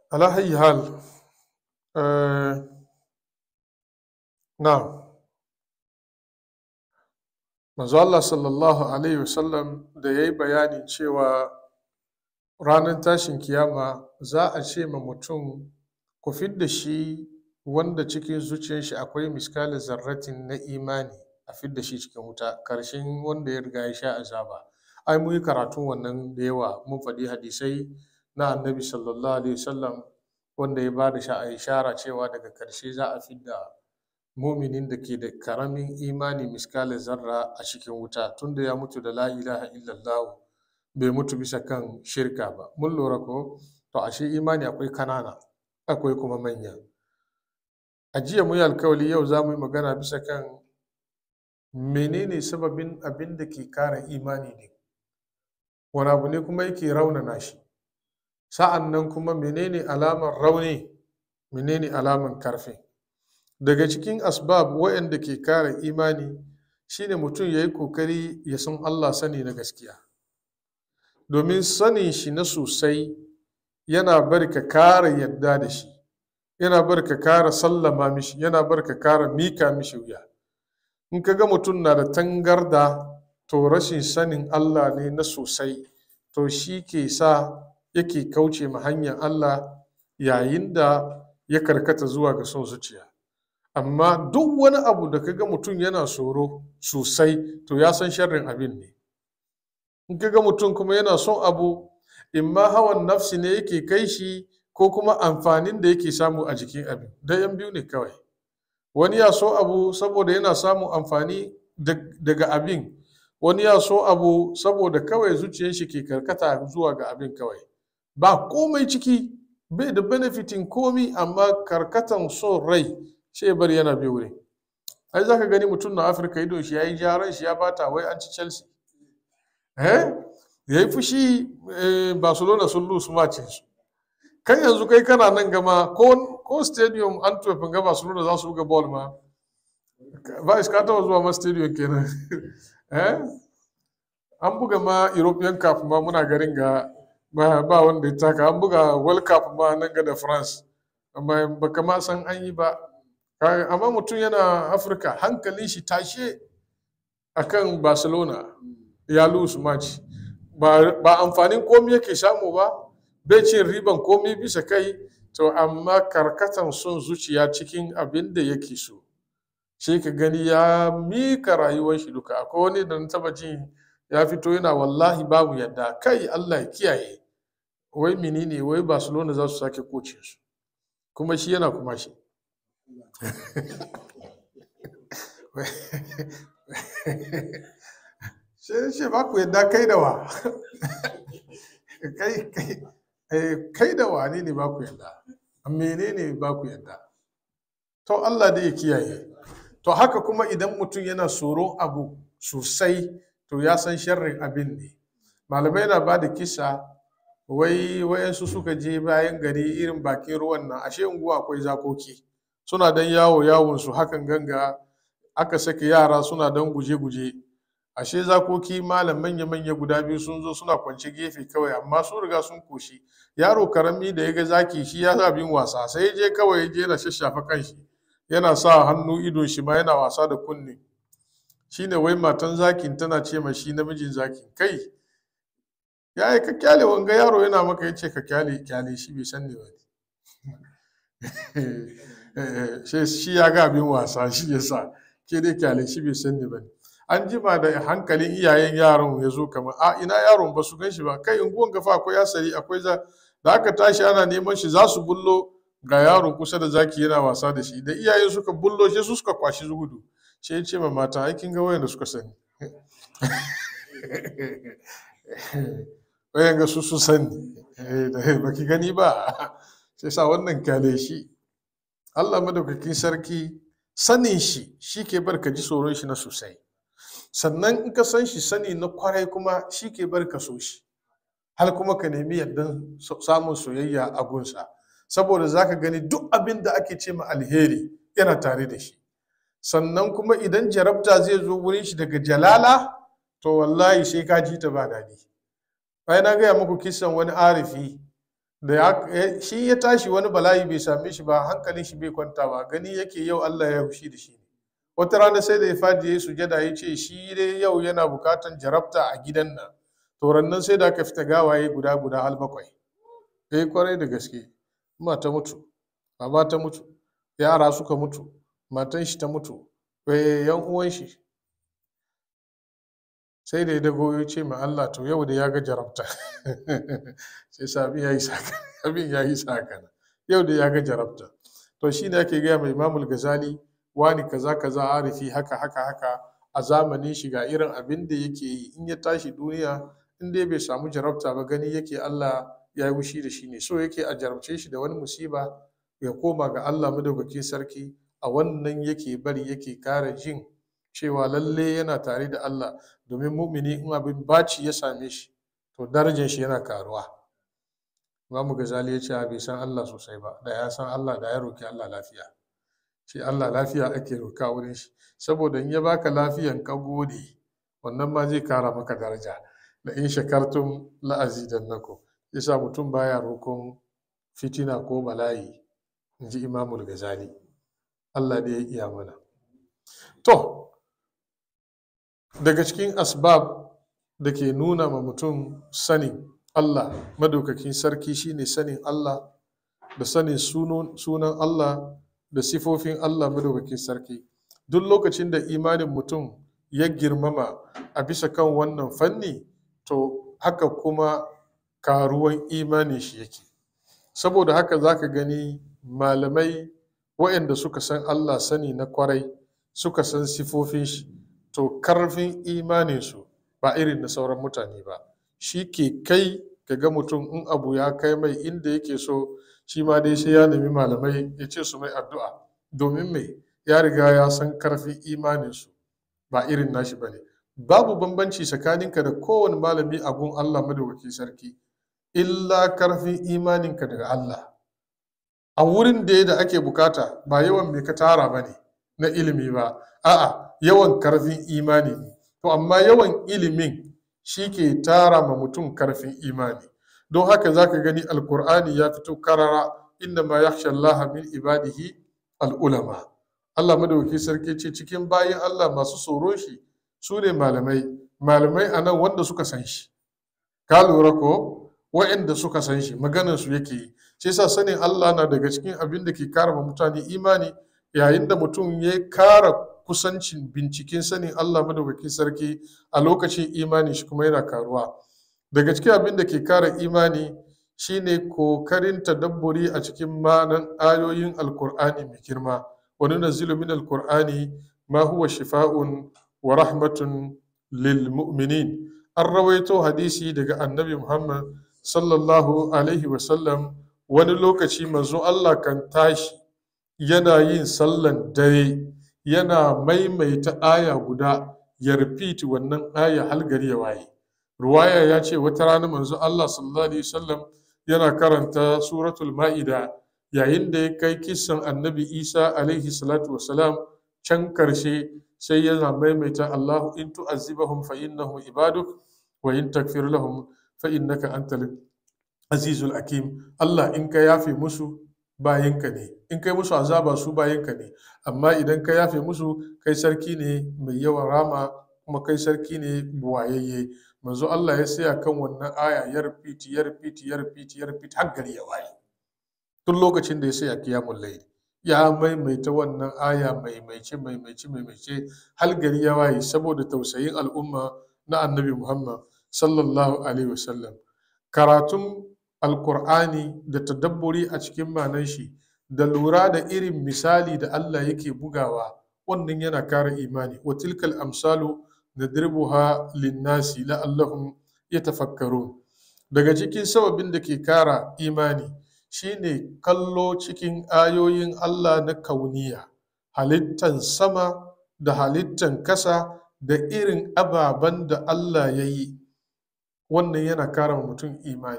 ala hayyi hal eh, na manzo Allah sallallahu alaihi wasallam da ya yi bayanin cewa ranar tashin kiyama za a ce ma mutum ku fidda shi wanda cikin zuciyar shi akwai miskalin zarratin na imani a fidda shi cikin wuta karshen wanda ya riga ya sha azaba ai mun yi karatun wannan da yawa mun faɗi hadisai na annabi sallallahu alaihi wasallam wanda ya bada sha ishara cewa daga karshe za a fidda muminin da ke da karamin imani miskalin zarra a cikin wuta tunda ya mutu da la ilaha illallah bai mutu bisa kan shirka ba mun lura ko to ashe imani akwai kanana akwai kuma manya a jiya mu yi alkawali yau za mu yi magana bisa kan menene sababin abin da ke kara imani ne wani abu ne kuma yake raunana shi sa'an nan kuma menene alamar rauni menene alamar karfi daga cikin asbab waɗanda ke kara imani shine mutum ya yi kokari ya san allah sani na gaskiya domin sanin shi na sosai yana bari ka kara yadda da shi yana bari ka kara sallama mishi yana bari ka kara mika mishi wuya in ka ga mutum na da tangarda to rashin sanin Allah ne na sosai to shi ke sa yake kauce ma hanyar Allah yayin da ya karkata zuwa ga son zuciya amma duk wani abu da ka ga mutum yana tsoro sosai to ya san sharrin abin ne in ka ga mutum kuma yana son abu imma hawan nafsi ne yake kai shi ko kuma amfanin da yake samu a jikin abin da yan biyu ne kawai wani ya so abu saboda yana samun amfani daga abin wani ya so abu saboda kawai zuciyar shi ke karkata zuwa ga abin kawai ba komai ciki bai da benefitin komi amma karkatan son rai sai bar yana bi wuri ai za ka gani mutum na afirka idon shi ya yi jaran shi ya bata wai an ci chelsea eh ya yi fushi barcelona sun lusu mace su kan yanzu kai kana nan gama ko stadium antwerp ga barcelona za su buga ball ma ba ka taba zuwa ma stadium kenan eh an buga ma european cup ma muna garin ga ba wanda ya taka an buga world cup ma nan ga da france amma ba kama san an yi ba amma mutum yana afirka hankalin shi tashe akan barcelona ya lose match ba amfanin komi yake samu ba bai cin riban komi bisa kai to amma karkatan son zuciya cikin abin da yake so shi ka gani ya mika rayuwar shi duka akwai wani da na taba jin ya fito yana wallahi babu yadda kai Allah ya kiyaye wai menene wai Barcelona za su sake kocin su kuma shi yana kuma shi sai ce ba ku yadda kai da wa kai kai kai da wane ne ba ku yadda menene ba ku yadda to Allah da ya kiyaye to haka kuma idan mutum yana tsoron abu sosai to ya san sharrin abin ne malamai na ba da kisa wai wayansu suka je bayan gari irin bakin ruwan nan ashe unguwa akwai zakoki suna dan yawo yawon su hakan ganga aka sake yara suna dan guje-guje ashe zakoki malam manya-manya guda biyu sun zo suna kwance gefe kawai amma sun riga sun koshi yaro karami da ya ga zaki shi ya sa bin wasa sai ya je kawai ya je na shashafa kanshi yana sa hannu idon shi ma yana wasa da kunne shine wai matan zakin tana ce ma shi namijin zakin kai ya yi ka kyale wanga yaro yana maka ya ce ka kyale kyale shi bai san ne ba shi ya ga abin wasa shi ya sa ke dai kyale shi bai san ne ba an jima da hankalin iyayen yaron ya zo kamar a ina yaron ba su gan shi ba kai unguwan gafa akwai asali akwai za da aka tashi ana neman shi za su bullo ga yaro kusa da zaki yana wasa da shi da iyayen suka bullo shi su suka kwashi gudu shi ya ce ma mata aikin ga wayan da suka sani wayan ga su su sani baki gani ba sai sa wannan kyale shi Allah madaukakin sarki sanin shi shi ke bar ka ji tsoron shi na sosai sannan in ka san shi sani na kwarai kuma shi ke bar ka so shi har kuma ka nemi yardan samun soyayya a gunsa saboda za ka gani duk abin da ake ce ma alheri yana tare da shi sannan kuma idan jarabta zai zo wurin shi daga jalala to wallahi sai ka ji ta ba daɗi ai na gaya muku kisan wani arifi da ya shi ya tashi wani bala'i bai same shi ba hankalin shi bai kwanta ba gani yake yau Allah ya hushi da shi ne wata rana sai da ya fadi ya sujada ya ce shi dai yau yana bukatan jarabta a gidan nan to rannan sai da aka fita gawaye guda guda har bakwai eh kwarai da gaske mata mutu baba ta mutu yara suka mutu matan shi ta mutu eh yan uwan shi sai da ya dago ya ce ma Allah to yau da ya ga jarabta sai sabi ya yi saka abin ya yi saka yau da ya ga jarabta to shi ne ake gaya mai imamul gazali wani kaza kaza arifi haka haka haka a zamanin shi ga irin abin da yake yi in ya tashi duniya in dai bai samu jarabta ba gani yake Allah ya yi wushi da shi ne so yake a jarabce shi da wani musiba ya koma ga Allah madaukakin sarki a wannan yake bari yake kara jin cewa lalle yana tare da Allah domin mumini in abin baci ya same shi to darajar shi yana karuwa Imamu Gazali ya ce a bai san Allah sosai ba da ya san Allah da ya roki Allah lafiya shi Allah lafiya ake roka wurin shi saboda in ya baka lafiyan ka gode wannan ma zai kara maka daraja da in shakartum la azidannakum yasa mutum baya rokon fitina ko bala'i in ji Imamul Gazali Allah da ya iya mana to daga cikin asbab da ke nuna ma mutum sanin Allah madaukakin sarki shine sanin Allah da sanin sunan Allah da sifofin Allah madaukakin sarki duk lokacin da imanin mutum ya girmama a bisa kan wannan fanni to haka kuma karuwan imanin shi yake saboda haka za ka gani malamai waɗanda suka san Allah sani na kwarai suka san sifofin shi to karfin imaninsu ba irin na sauran mutane ba shi ke kai ga mutum in abu ya kai mai inda yake so shi ma dai sai ya nemi malamai ya ce su mai addu'a domin mai ya riga ya san karfin imaninsu ba irin nashi ba ne babu bambanci tsakaninka da kowane malami a gun Allah madawaki sarki illa karfin imaninka daga Allah a wurin da da ake bukata ba yawan mai ka tara ba ne na ilimi ba a'a yawan karfin imani ne to amma yawan ilimin shi ke tara ma mutum karfin imani don haka za ka gani alkur'ani ya fito karara inda ma yakhsha Allah min ibadihi al'ulama Allah madauki sarki ce cikin bayan Allah masu tsoro shi su ne malamai malamai a nan wanda suka san shi ka lura ko wa'anda suka san shi maganar su yake yi shi yasa sanin Allah na daga cikin abin da ke kara ma mutane imani yayin da mutum ya kara kusancin binciken sanin Allah madaukakin sarki a lokacin imani shi kuma yana karuwa daga cikin abin da ke kara imani shine kokarin tadabburi a cikin ma'anan ayoyin alkur'ani mai girma wani nazilu min alkur'ani ma huwa shifa'un wa rahmatun lil mu'minin an rawaito hadisi daga annabi muhammad sallallahu alaihi wasallam wani lokaci manzo Allah kan tashi yana yin sallan dare yana maimaita aya guda ya repeat wannan aya har gari ya waye ruwaya ya ce wata rana manzo Allah sallallahu alaihi wasallam yana karanta suratul ma'ida yayin da ya kai kisan annabi Isa alaihi salatu wasalam can karshe sai yana maimaita Allahu in tu'azzibahum fa innahum ibaduk wa in takfir lahum fa innaka antal azizul hakim Allah in ka yafe musu bayinka ne in kai musu azaba su bayinka ne amma idan ka yafe musu kai sarki ne mai yawan rama kuma kai sarki ne buwayayye manzo Allah ya saya kan wannan aya ya repeat ya repeat ya repeat ya repeat har gari ya waye tun lokacin da ya saya kiyamul layl ya maimaita wannan aya maimaice maimaice maimaice har gari ya waye saboda tausayin al'umma na annabi Muhammad sallallahu alaihi wasallam karatun alkur'ani da tadabburi a cikin manan shi da lura da irin misali da Allah yake bugawa wannan yana kara imani wa tilkal amsalu nadribuha linnasi la'allahum yatafakkarun daga cikin sababin da ke kara imani shine kallo cikin ayoyin Allah na kauniya halittan sama da halittan kasa da irin ababen da Allah ya yi wannan yana kara mutum imani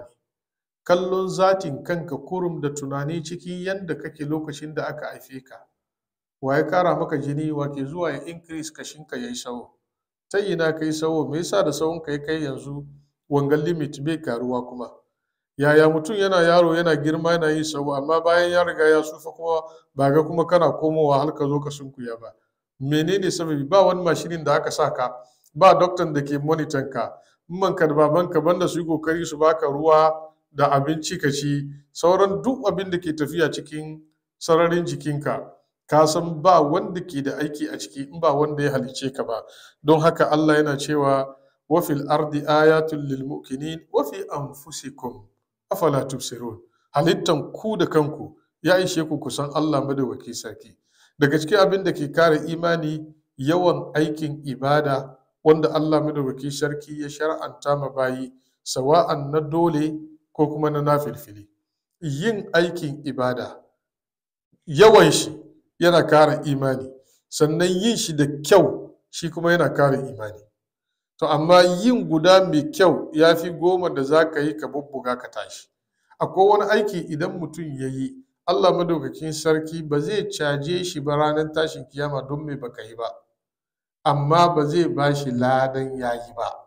kallon zatin kanka kurum da tunani cikin yadda kake lokacin da aka haife ka wa ya kara maka jini wa ke zuwa ya increase kashinka ya yi sawo ta ina kai sawo me yasa da sawon ka ya kai yanzu wangan limit bai karuwa kuma yaya mutum yana yaro yana girma yana yin sau amma bayan ya riga ya sufa kuma ba ga kuma kana komowa har ka zo ka sunkuya ba menene sababi ba wani mashinin da aka sa ka ba doktan da ke monitan ka manka da babanka banda su yi kokari su baka ruwa da abinci ka ci sauran duk abin da ke tafiya cikin sararin jikinka ka san ba wanda ke da aiki a ciki in ba wanda ya halice ka ba don haka Allah yana cewa wa fil ardi ayatul lil muqinin wa fi anfusikum afala tubsirun halittan ku da kanku ya ishe ku kusan Allah madawaki sarki daga cikin abin da ke kare imani yawan aikin ibada wanda Allah madawaki sarki ya shar'anta ma bayi sawa'an na dole ko kuma na nafilfili yin aikin ibada yawan shi yana kare imani sannan yin shi da kyau shi kuma yana kare imani to amma yin guda mai kyau ya fi goma da za ka yi ka bubbuga ka tashi akwai wani aiki idan mutum ya yi allah madaukakin sarki ba zai caje shi ba ranar tashin kiyama don mai baka yi ba amma ba zai ba shi ladan ya yi ba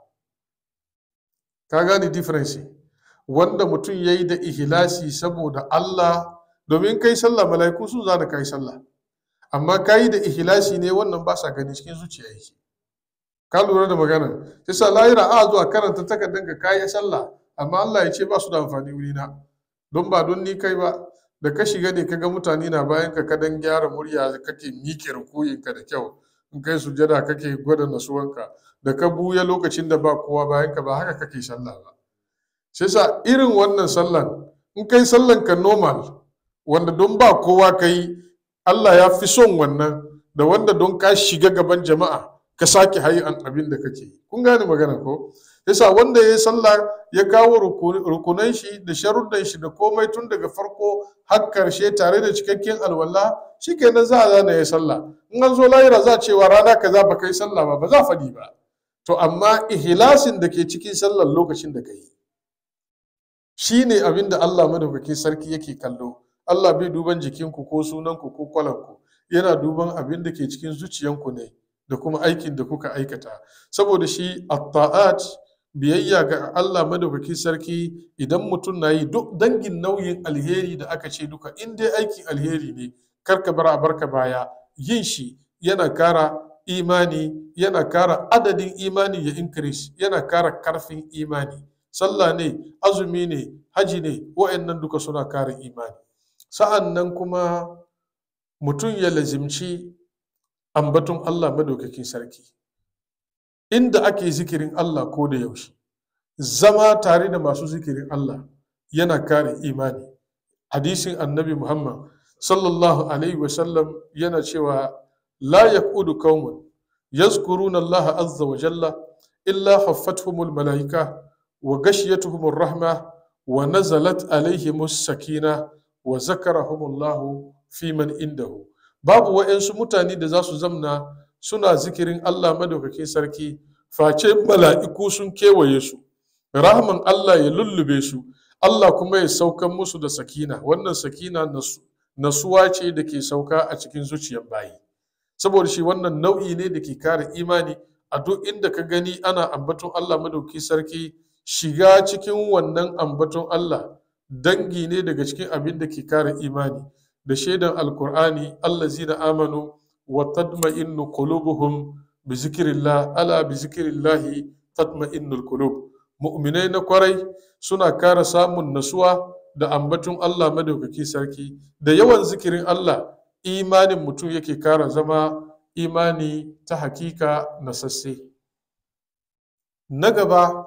ka gane difference wanda mutum ya yi da ihlasi saboda allah domin kai sallah mala'iku sun zana kai sallah amma ka yi da ihlasi ne wannan ba sa gani cikin zuciya yake ka lura da magana sai sa lahira a zuwa karanta takardar ka kayi sallah amma Allah ya ce ba su da amfani wuri na don ba don ni kai ba da ka shiga ne kaga mutane na bayan ka kadan gyara murya kake miƙe rukuyin ka da kyau in kai sujada kake gwada nasuwanka da ka buya lokacin da ba kowa bayan ka ba haka kake sallah ba sai sa irin wannan sallan in kai sallan ka normal wanda don ba kowa kai Allah ya fi son wannan da wanda don ka shiga gaban jama'a ka sake hayan abin da kake yi kun gane magana ko yasa wanda ya yi sallah ya kawo rukunan shi da sharuddan shi da komai tun daga farko har karshe tare da cikakken alwala shikenan za a zana ya sallah in an zo lahira za a cewa rana kaza ba kai sallah ba ba za faɗi ba to amma ihlasin da ke cikin sallar lokacin da ka yi shine abin da Allah madaukakin sarki yake kallo Allah bai duban jikinku ko sunanku ko kwalanku yana duban abin da ke cikin zuciyanku ne da kuma aikin da kuka aikata saboda shi at-ta'at biyayya ga Allah madaukakin sarki idan mutum na yi duk dangin nauyin alheri da aka ce duka in dai aikin alheri ne karka bar a barka baya yin shi yana kara imani yana kara adadin imani ya increase yana kara karfin imani sallah ne azumi ne haji ne wa'annan duka suna kara imani sa'an nan kuma mutum ya lazimci ambaton Allah madaukakin sarki inda ake zikirin Allah ko da yaushe zama tare da masu zikirin Allah yana kare imani hadisin annabi Muhammad sallallahu alaihi wasallam yana cewa la yaqudu qaumun yazkuruna Allah azza wa jalla illa haffathumul malaika wa gashiyatuhumur rahma wa nazalat alaihimus sakina wa zakarahumullahu fi man indahu babu wa'yansu mutane da za su zamna suna zikirin Allah madaukakin sarki face mala'iku sun kewaye su rahman Allah ya lullube su Allah kuma ya saukan musu da sakina wannan sakina nasuwa ce da ke sauka a cikin zuciyar bayi saboda shi wannan nau'i ne da ke kare imani a duk inda ka gani ana ambaton Allah madaukakin sarki shiga cikin wannan ambaton Allah dangi ne daga cikin abin da ke kare imani da shaidan alkur'ani allazina amanu wa tadma'innu qulubuhum bi zikrillah ala bi zikrillahi tatma'innul qulub mu'minai na kwarai suna kara samun nasuwa da ambaton Allah madaukaki sarki da yawan zikirin Allah imanin mutum yake kara zama imani ta hakika na sasse na gaba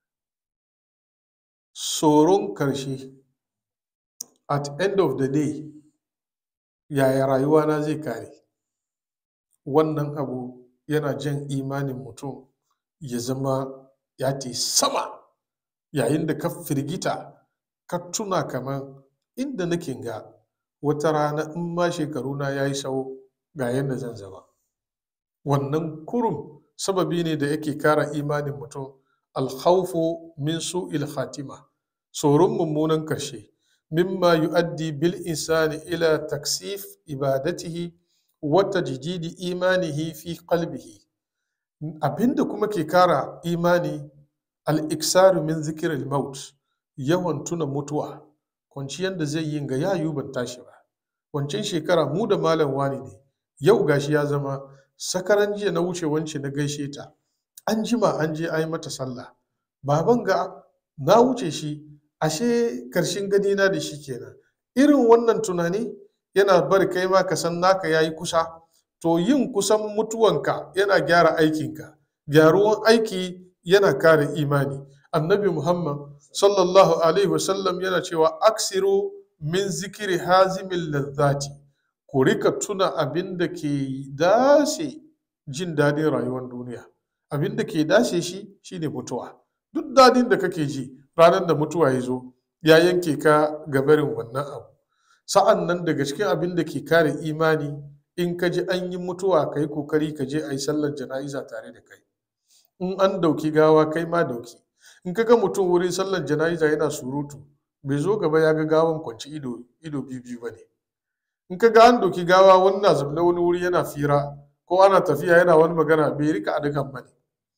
tsoron karshe at end of the day yaya rayuwana zai kare wannan abu yana jan imanin mutum ya zama ya te sama yayin da ka firgita ka tuna kamar inda nake ga wata rana in ma shekaruna ya yi sau ga yadda zan zama wannan kurum sababi ne da yake kara imanin mutum alkhawfu min su'il khatima tsoron mummunan karshe مما يؤدي بالإنسان إلى تكثيف إبادته وتجديد إيمانه في قلبه abinda kuma ke kara imani al'iksaru min zikirin maut yawan tuna mutuwa kwanciyar da zai yi ga yayu ban tashi ba wancan shekara mu da malam wani ne yau gashi ya zama sakaran jiya na wuce wance na gaishe ta an jima an je ai mata sallah baban ga na wuce shi ashe karshen gani na da shi kenan irin wannan tunani yana bari kai ma ka san naka yayi kusa to yin kusan mutuwanka yana gyara aikinka gyaruwan aiki yana kare imani annabi muhammad sallallahu alaihi wasallam yana cewa aksiru min zikiri hazimin lazzati ku rika tuna abin da ke dace jin daɗin rayuwar duniya abin da ke dace shi shine mutuwa duk daɗin da kake ji ranar da mutuwa ya zo ya yanke ka gabarin wannan abu sa'an nan daga cikin abin da ke kare imani in ka ji an yi mutuwa ka yi kokari ka je a yi sallar jana'iza tare da kai in an dauki gawa kai ma dauki in ka ga mutum wurin sallar jana'iza yana surutu bai zo gaba ya ga gawan kwanci ido ido biyu biyu ba ne in ka ga an dauki gawa wani na zaune wani wuri yana fira ko ana tafiya yana wani magana bai rika adakan ba ne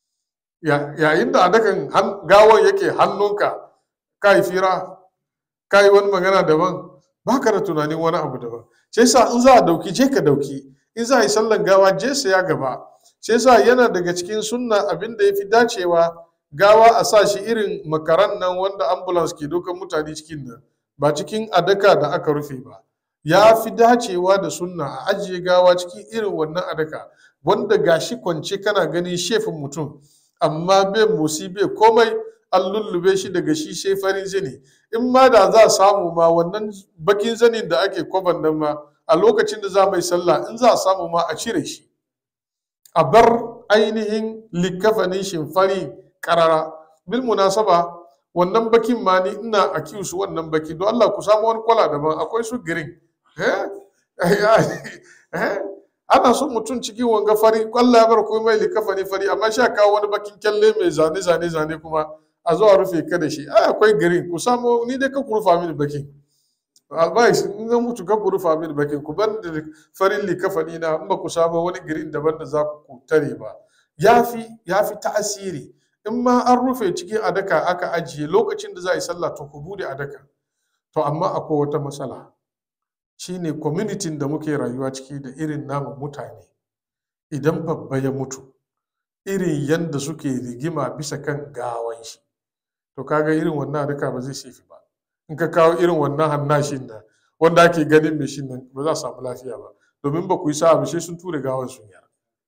yayin da adakan gawan yake hannunka ka yi fira ka yi wani magana daban ba ka da tunanin wani abu daban sai sa in za a dauki je ka dauki in za a yi sallan gawa je saya gaba sai sa yana daga cikin sunna abin da ya fi dacewa gawa a sa shi irin makaran nan wanda ambulance ke dokan mutane cikin nan ba cikin adaka da aka rufe ba ya fi dacewa da sunna a ajiye gawa cikin irin wannan adaka wanda gashi kwance kana ganin shefin mutum amma bai motsi bai komai an lullube shi daga shi sai farin zani in ma da za a samu ma wannan bakin zanin da ake kwaban nan ma a lokacin da za mai sallah in za a samu ma a cire shi a bar ainihin likafanin shimfari karara bil munasaba wannan bakin ma ni ina a su wannan baki don Allah ku samu wani kwala daban akwai su green ana son mutum cikin wanga fari kwalla ya bar komai likafani fari amma sha kawo wani bakin kyalle mai zane zane zane kuma a zuwa rufe ka da shi ai akwai green ku samu ni dai ka ku rufa mini bakin advice in zan mutu ka ku rufa mini bakin ku bar da farin likafani na in ba ku samu wani green daban da za ku tare ba yafi yafi ta'asiri in ma an rufe cikin adaka aka ajiye lokacin da za a yi sallah to ku bude adaka to amma akwai wata matsala shine community da muke rayuwa ciki da irin namu mutane idan babba ya mutu irin yadda suke rigima bisa kan gawan shi to kaga irin wannan adaka ba zai sefi ba in ka kawo irin wannan hannashin nan wanda ake ganin mai shin nan ba za a samu lafiya ba domin ba ku yi sa'a ba sai sun ture gawan sun yara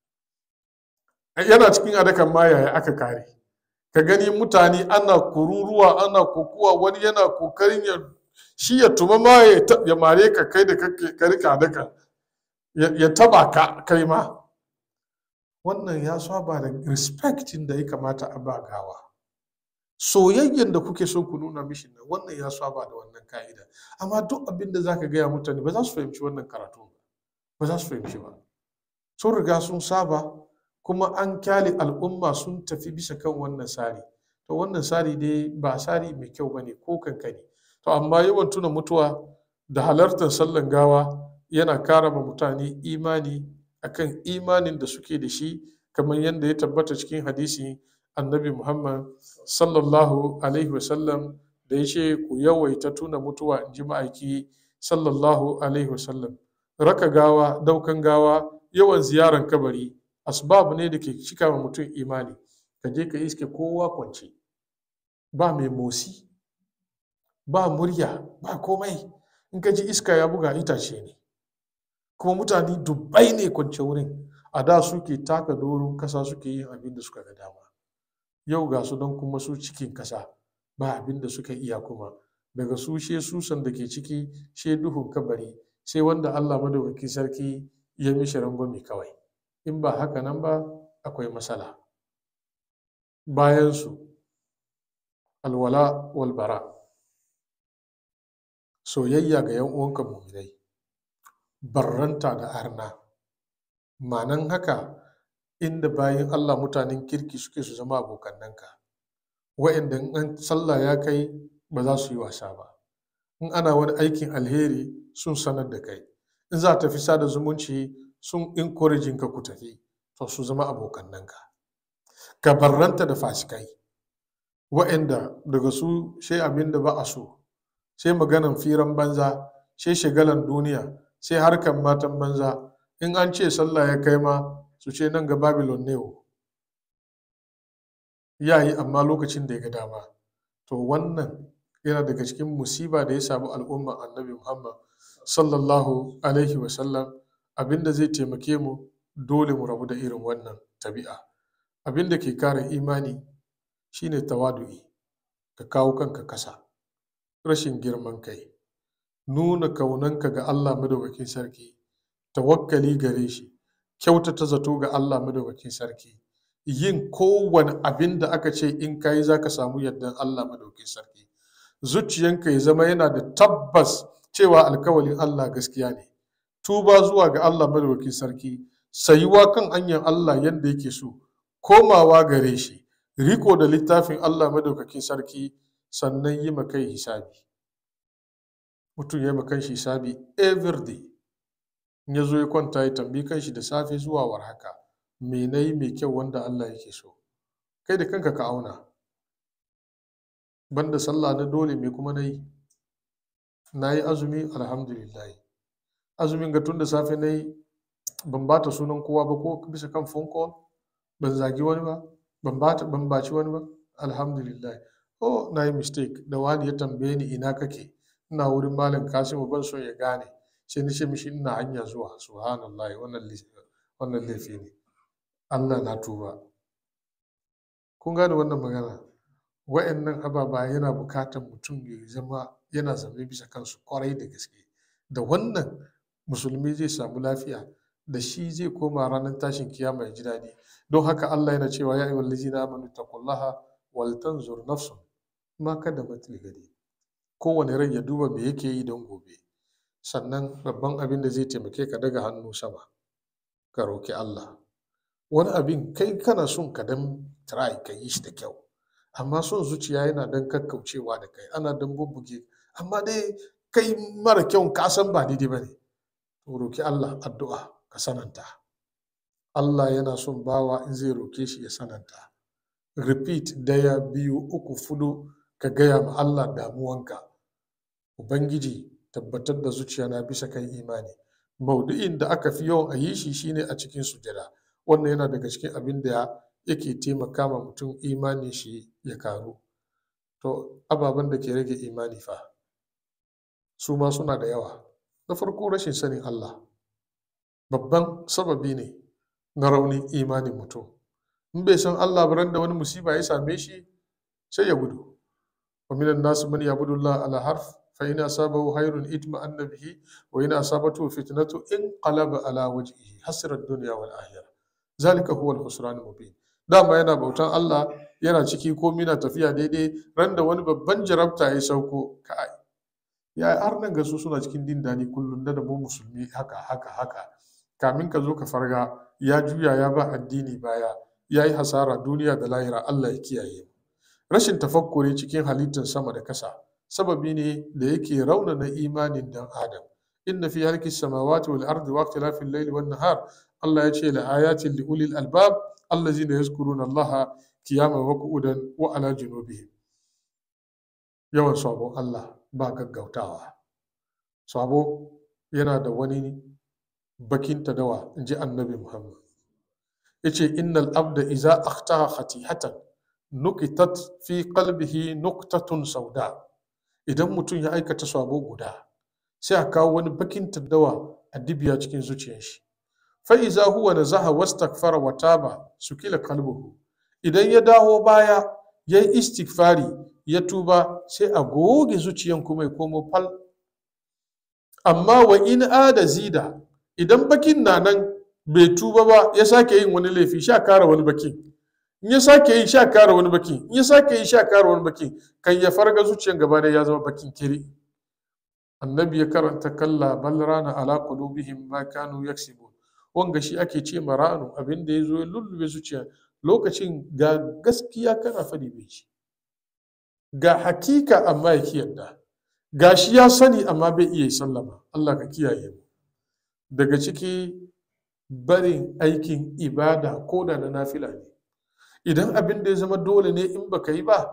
yana cikin adakan ma yaya aka kare ka gani mutane ana kururuwa ana kokuwa wani yana kokarin ya shi ya tuma ma ya mare ka kai da ka rika daka ya taba ka kai ma wannan ya saba da respectin da ya kamata a ba gawa soyayyen da kuke so ku nuna mishi nan wannan ya saba da wannan ka'ida amma duk abin da zaka gaya mutane ba za su fahimci wannan karatu ba ba za su fahimci ba sun riga sun saba kuma an kyale al'umma sun tafi bisa kan wannan tsari to wannan tsari dai ba tsari mai kyau bane ko kankani to amma yawan tuna mutuwa da halartar sallan gawa yana kara ma mutane imani akan imanin da suke da shi kamar yadda ya tabbata cikin hadisi annabi muhammad sallallahu alaihi wasallam da ya ce ku yawaita tuna mutuwa in ji ma'aiki sallallahu alaihi wasallam raka gawa daukan gawa yawan ziyaran kabari asbab ne da ke cika wa mutum imani ka je ka iske kowa kwance ba mai motsi ba murya ba komai in ka ji iska ya buga itace ne kuma mutane dubbai ne kwance wurin a da suke taka doron kasa suke yin abin da suka ga dama yau ga su don kuma su cikin kasa ba abin da suka iya kuma daga su she susan da ke ciki she duhun kabari sai wanda allah madaukakin sarki ya mishi rangwame kawai in ba haka nan ba akwai matsala bayansu alwala walbara soyayya ga yan uwanka muminai barranta da arna manan haka inda bayan allah mutanen kirki suke su zama abokannanka wa'inda in sallah ya kai ba za su yi wasa ba in ana wani aikin alheri sun sanar da kai in za ta fi sada zumunci sun encouraging ka ku tafi to su zama abokannanka ka barranta da fasikai wa'anda daga su sai abin da ba a so sai maganan firan banza sai shagalan duniya sai harkan matan banza in an ce sallah ya kai ma su ce nan ga babylon ne o ya yi amma lokacin da ya ga dama to wannan yana daga cikin musiba da ya samu al'umma annabi muhammad sallallahu alaihi wasallam abinda zai taimake mu dole mu rabu da irin wannan tabi'a abinda ke kare imani shine tawadu'i ka kawo kanka kasa rashin girman kai nuna kaunanka ga allah madaukakin sarki tawakkali gare shi kyautata zato ga allah madaukakin sarki yin kowane abin da aka ce in kayi za ka samu yardan allah madaukakin sarki zuciyanka ya zama yana da tabbas cewa alkawalin allah gaskiya ne tuba zuwa ga allah madaukakin sarki sayuwa kan hanyar allah yadda yake so komawa gare shi riko da littafin Allah madaukakin sarki sannan yi kai hisabi mutum ya yi shi hisabi every day in ya zo ya kwanta ya tambi kanshi da safe zuwa war haka me na yi mai kyau wanda Allah yake so kai da kanka ka auna banda sallah na dole me kuma na yi na yi azumi alhamdulillah azumin ga tun da safe na yi ban bata sunan kowa ba ko bisa kan phone call ban zagi wani ba ban bata ban baci wani ba alhamdulillah oh na yi mistake da wani ya tambaye ni ina kake ina wurin malam kasimu ban so ya gane sai ni ce mishi ina hanya zuwa subhanallah wannan wannan laifi ne Allah na tuba kun gane wannan magana wa'annan ababa yana bukatar mutum ya zama yana zaune bisa kansu kwarai da gaske da wannan musulmi zai samu lafiya da shi zai koma ranar tashin kiyama ya ji daɗi don haka Allah yana cewa ya ayyuhal ladzina amanu taqullaha wal tanzur nafsun ma kaddamat ligadi kowane rai ya duba me yake yi don gobe sannan babban abin da zai taimake ka daga hannu sama ka roki Allah wani abin kai kana son ka dan try ka yi shi da kyau amma son zuciya yana dan kakkaucewa da kai ana dan bubbuge amma dai kai mara kyau ka san ba daidai bane to roki Allah addu'a ka sananta Allah yana son bawa in zai roke shi ya sananta repeat daya biyu uku fudu ka gaya ma Allah damuwanka ubangiji tabbatar da zuciya na bisa kan imani maudu'in da aka fi yawan a yi shi shine a cikin sujada wannan yana daga cikin abin da yake taimaka ma mutum imani shi ya karu to ababen da ke rage imani fa su ma suna da yawa na farko rashin sanin Allah babban sababi ne na raunin imanin mutum in bai san Allah ba da wani musiba ya same shi sai ya gudu wa minan nasu man yabudullah ala harf fa in asabahu khairun itma'anna bihi wa in asabatu fitnatu in qalaba ala wajhihi hasira dunya wal akhirah zalika huwa al khusran mubin dama yana bautan Allah yana ciki komai na tafiya daidai ran da wani babban jarabta ya sauko kai ya har nan ga su suna cikin din dani kullum da mu musulmi haka haka haka kamin ka zo ka farga ya juya ya ba addini baya ya yi hasara duniya da lahira Allah ya kiyaye rashin tafakkuri cikin halittar sama da kasa sababi ne da yake raunana imanin dan adam inna fi halki samawati wal ardi wa ikhtilafil layli wan nahar Allah ya ce la ayatin li ulil albab allazina yazkuruna Allah qiyaman wa qu'udan wa ala junubihim yawan sabon Allah ba gaggautawa sabo yana da wani bakin tadawa in ji annabi Muhammad ya ce innal abda iza akhtaha khatihatan nukitat fi qalbihi nuktatun sauda idan mutum ya aikata sabo guda sai a kawo wani bakin tadawa a dibiya cikin zuciyar shi fa iza huwa nazaha wastaghfara wa taba sukila qalbuhu idan ya dawo baya ya yi istighfari ya tuba sai a goge zuciyan kuma ya komo fal amma wa in ada zida idan bakin na nan bai tuba ba ya sake yin wani laifi sha kara wani bakin in ya sake yi sha kara wani bakin in ya sake yi sha kara wani bakin kan ya farga zuciyan gaba da ya zama bakin kiri annabi ya karanta kalla bal rana ala qulubihim ma kanu yaksibun wanga shi ake ce maranu abin da ya zo ya lullube zuciya lokacin ga gaskiya kana fadi bai ci ga hakika amma ya kiyarda ga shi ya sani amma bai iya sallama Allah ka kiyaye mu daga ciki barin aikin ibada ko da na nafila ne idan abin da ya zama dole ne in baka yi ba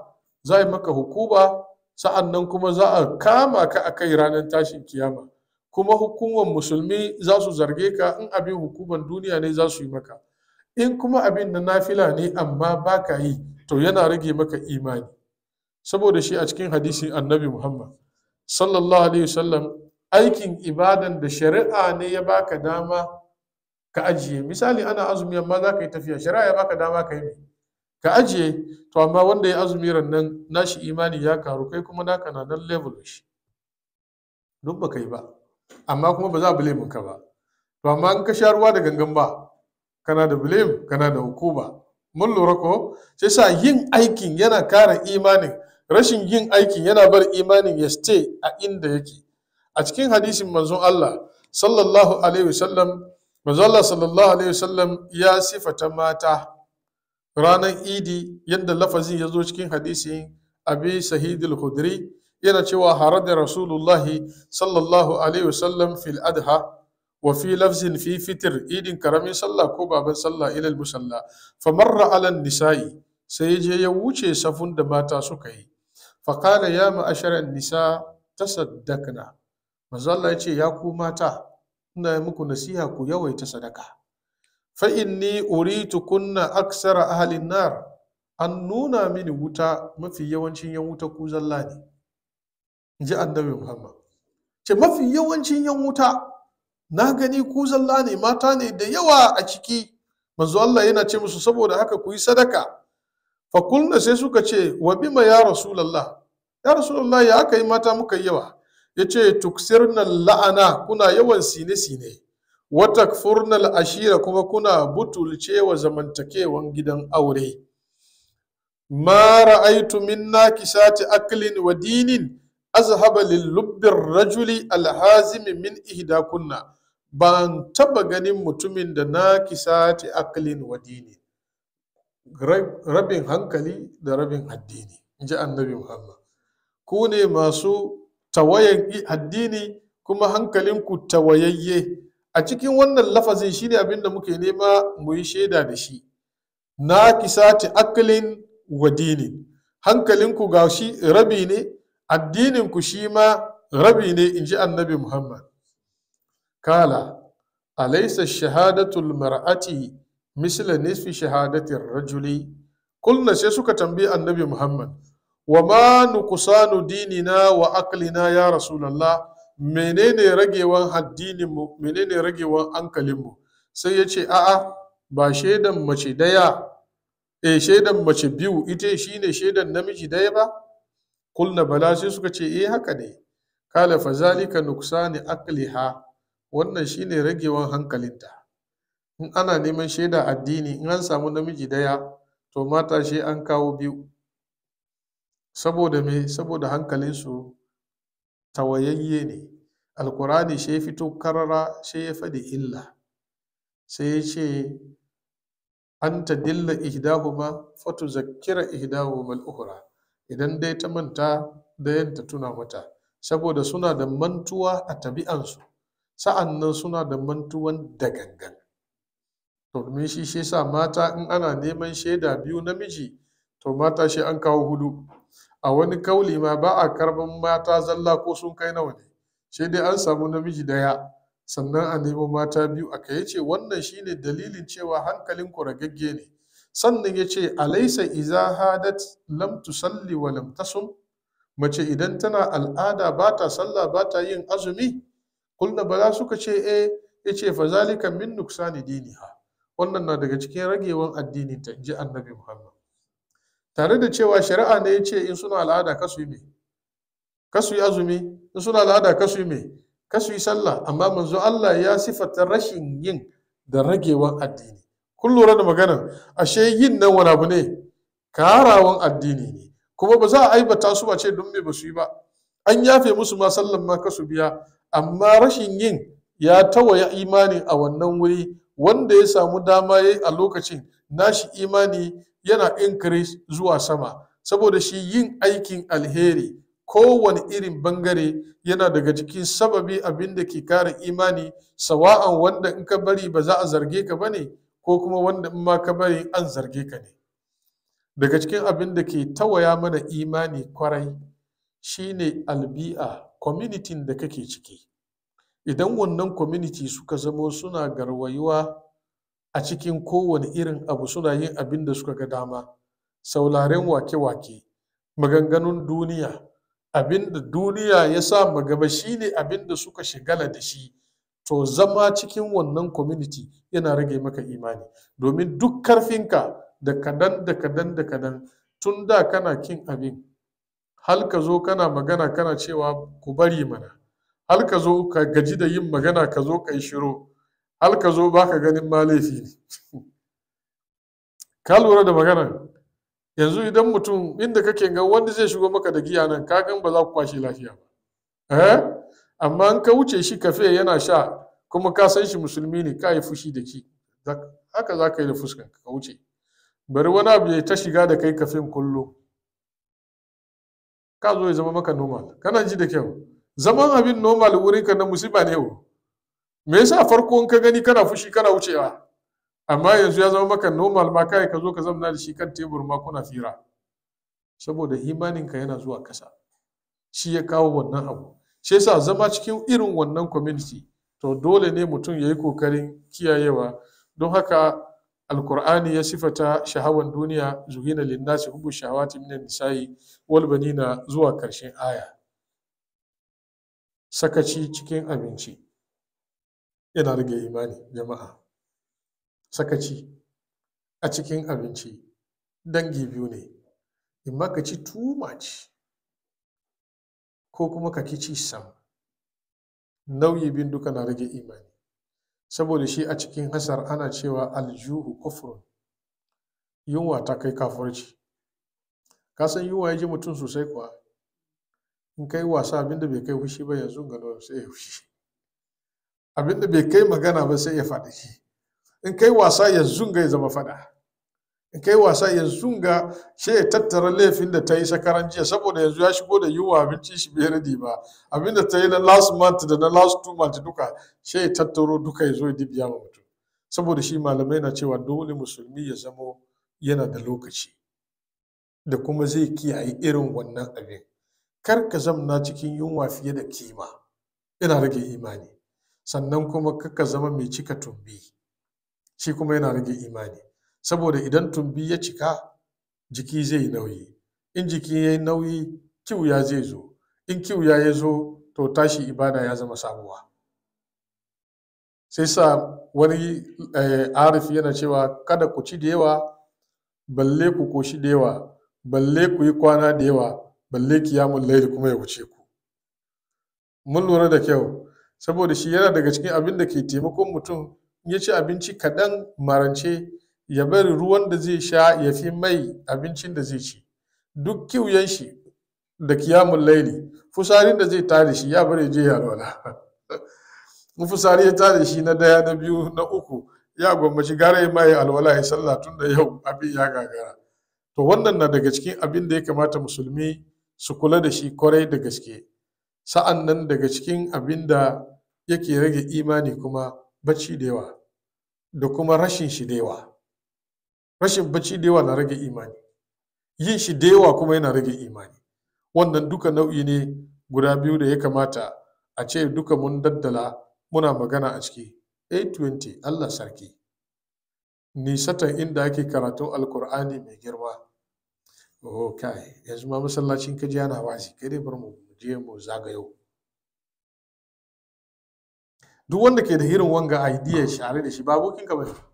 za a yi maka hukuma sa'an nan kuma za a kama ka a kai ranar tashin kiyama kuma hukumar musulmi za su zarge ka in abin hukumar duniya ne za su yi maka in kuma abin na nafila ne amma ba ka yi to yana rage maka imani saboda shi a cikin hadisin annabi muhammad sallallahu alaihi wasallam aikin ibadan da shari'a ne ya baka dama ka ajiye misali ana azumi amma za ka yi tafiya shari'a ya baka dama ka yi mai ka ajiye to amma wanda ya azumi rannan nashi imani ya karu kai kuma naka na nan level shi duk ba yi ba amma kuma ba za a blame ka ba to amma in ka sha ruwa da gangan ba kana da blame kana da hukuma mun lura ko sai sa yin aikin yana kara imanin rashin yin aikin yana bar imanin ya stay a inda yake a cikin hadisin manzon Allah sallallahu alaihi wasallam manzon Allah sallallahu alaihi wasallam ya sifata mata ranar idi yadda lafazin ya zo cikin hadisin abi sahidul khudri yana cewa harar da rasulullahi sallallahu alaihi wasallam fil adha wa fi lafzin fi fitir idin karamin sallah ko baban sallah ilal musalla famarra alan nisa'i sai ya je ya wuce safun da mata suka yi faƙala ya ma'asharar nisa ta saddakna manzo Allah ya ce ya ku mata ina muku nasiha ku yawaita sadaka fa inni uritu kunna aksara ahalin nar an nuna mini wuta mafi yawancin yan wuta ku zalla ne in ji annabi muhammad ce mafi yawancin yan wuta na gani ku zalla ne mata ne da yawa a ciki manzo Allah yana ce musu saboda haka ku yi sadaka fa kulna sai suka ce wa bima ya rasulullah ya rasulullah ya aka yi mata muka yi yawa yace tuksirna la'ana kuna yawan sine sine wa takfurna ashira kuma kuna butulce wa zamantakewan gidan aure ma ra'aitu min nakisati aklin wa dinin azhaba lil lubbir rajuli alhazimi min ihdakunna ban taba ganin mutumin da nakisati aklin wa dinin rabin hankali da rabin addini in ji annabi muhammad ku ne masu tawayan addini kuma hankalinku tawayayye a cikin wannan lafazin shine abin da muke nema mu yi shaida da shi na kisati aklin wa dinin hankalinku ga shi rabi ne addininku shi ma rabi ne in ji annabi muhammad kala alaisa shahadatul mar'ati misla nisfi shahadatin rajuli kulna sai suka tambayi annabi muhammad wa ma nukusanu dinina wa aklina ya rasulallah menene ragewan addininmu menene ragewan hankalinmu sai ya ce a'a ba shaidan mace daya e shaidan mace biyu ita shine shaidan namiji daya ba kulna bala sai suka ce eh haka ne kala fa zalika nuksani akliha wannan shine ragewan hankalinta in ana neman shaida addini in an samu namiji daya to mata shi an kawo biyu saboda me saboda hankalinsu tawayayye ne alkurani shi ya fito karara shi ya faɗi illa sai ya ce an ta dilla ihdahuma fatu zakkira ihdahuma al-ukhra idan dai ta manta dayan ta tuna mata saboda suna da mantuwa a tabi'ansu sa'an nan suna da mantuwan da gangan to domin shi shi sa mata in ana neman shaida biyu namiji to mata shi an kawo hudu a wani kauli ma ba a karban mata zalla ko sun kai nawa ne sai dai an samu namiji daya sannan a nemo mata biyu aka ya ce wannan shine dalilin cewa hankalin ku ragagge ne sannan ya ce alaisa iza hadat lam tusalli wa lam tasum mace idan tana al'ada ba ta sallah ba ta yin azumi kulna bala suka ce eh ya ce fa zalika min nuksani diniha wannan na daga cikin ragewan addinin ta ji annabi muhammad tare da cewa shari'a ne ya ce in suna al'ada kasu yi me kasu yi azumi in suna al'ada kasu yi me kasu yi sallah amma manzo Allah ya sifata rashin yin da ragewan addini kun lura da maganar ashe yin nan wani abu ne karawan addini ne kuma ba za a aibata su ba ce don me ba su yi ba an yafe musu ma sallan ma kasu biya amma rashin yin ya tawaya imani a wannan wuri wanda ya samu dama yayi a lokacin nashi imani yana increase zuwa sama saboda shi yin aikin alheri kowane irin bangare yana daga cikin sababi abin da ke kare imani sawa'an wanda in ka bari ba za a zarge ka ba ne ko kuma wanda in ma ka bari an zarge ka ne daga cikin abin da ke tawaya mana imani kwarai shine albi'a community da kake ciki idan wannan community suka zamo suna garwayuwa a cikin kowane irin abu suna yin abin da suka ga dama saularen wake-wake maganganun duniya abin da duniya ya sa magaba shine abin da suka shigala da shi to zama cikin wannan community yana rage maka imani domin duk karfinka da kadan da kadan da kadan tun da kana kin abin hal ka zo kana magana kana cewa ku bari mana hal ka zo ka gaji da yin magana ka zo ka yi shiro hal ka zo baka ganin ma laifi ne ka lura da magana yanzu idan mutum inda kake ga wanda zai shigo maka da giya nan ka gan ba za ku kwashe lafiya ba eh amma in ka wuce shi kafe yana sha kuma ka san shi musulmi ne ka yi fushi da shi haka za ka yi da fuskan ka wuce bari wani abu ya ta shiga da kai kafin kullum ka zo ya zama maka normal kana ji da kyau zaman abin normal wurin ka na musiba ne wo me yasa farko in ka gani kana fushi kana wucewa amma yanzu ya zama maka normal ma kai ka zo ka zamna da shi kan tebur ma kuna fira saboda imaninka yana zuwa kasa shi ya kawo wannan abu shi yasa zama cikin irin wannan community to dole ne mutum ya yi kokarin kiyayewa don haka alkur'ani ya sifata shahawan duniya zuhina linnasi hubu shahawati minan nisa'i wal banina zuwa karshen aya sakaci cikin abinci yana rage imani jama'a sakaci a cikin abinci dangi biyu ne in ka ci too much ko kuma ka ki ci sam nauyi bin duka na rage imani saboda shi a cikin hasar ana cewa aljuhu kufrun yunwa ta kai kafurci ka san yunwa ya ji mutum sosai kuwa in kai wasa abinda bai kai fushi ba yanzu ga sai ya fushi abinda bai kai magana ba sai ya faɗi shi in kai wasa yanzu ga ya zama faɗa in kai wasa yanzu ga shi ya tattara laifin da ta yi sakaran jiya saboda yanzu ya shigo da yiwuwa abinci shi bai radi ba abinda ta yi na last month da na last two month duka shi ya tattaro duka ya zo ya dibiya ma mutum saboda shi malamai na cewa dole musulmi ya zamo yana da lokaci da kuma zai kiyaye irin wannan abin kar ka zamna cikin yunwa fiye da kima yana rage imani sannan kuma kaka zama mai cika tumbi shi kuma yana rage imani saboda idan tumbi ya cika jiki zai nauyi in jiki ya yi nauyi kiwuya zai zo in kiwuya ya zo to tashi ibada ya zama sabuwa sai sa wani arif yana cewa kada ku ci da yawa balle ku koshi da yawa balle ku yi kwana da yawa balle kiyamun laili kuma ya wuce ku mun lura da kyau saboda shi yana daga cikin abin da ke taimakon mutum ya ci abinci kaɗan marance ya bari ruwan da zai sha ya fi mai abincin da zai ci duk kiwuyen shi da kiyamun laili fusarin da zai tare shi ya bari je ya alwala in fusari ya tare shi na daya na biyu na uku ya gwammaci gara ya mai alwala ya sallah tun da yau abin ya gagara to wannan na daga cikin abin da ya kamata musulmi su kula da shi kwarai da gaske sa'an nan daga cikin abin da yake rage imani kuma bacci da yawa da kuma rashin shi da yawa rashin bacci da yawa na rage imani yin shi da yawa kuma yana rage imani wannan duka nau'i ne guda biyu da ya kamata a ce duka mun daddala muna magana a ciki 820 allah sarki nisatan inda ake karatun alkur'ani mai girma oh kai yanzu ma masallacin kaji yana wasi kai dai bar mu je mu zagayo duk wanda ke da irin wanga idea share da shi ba abokin ka bane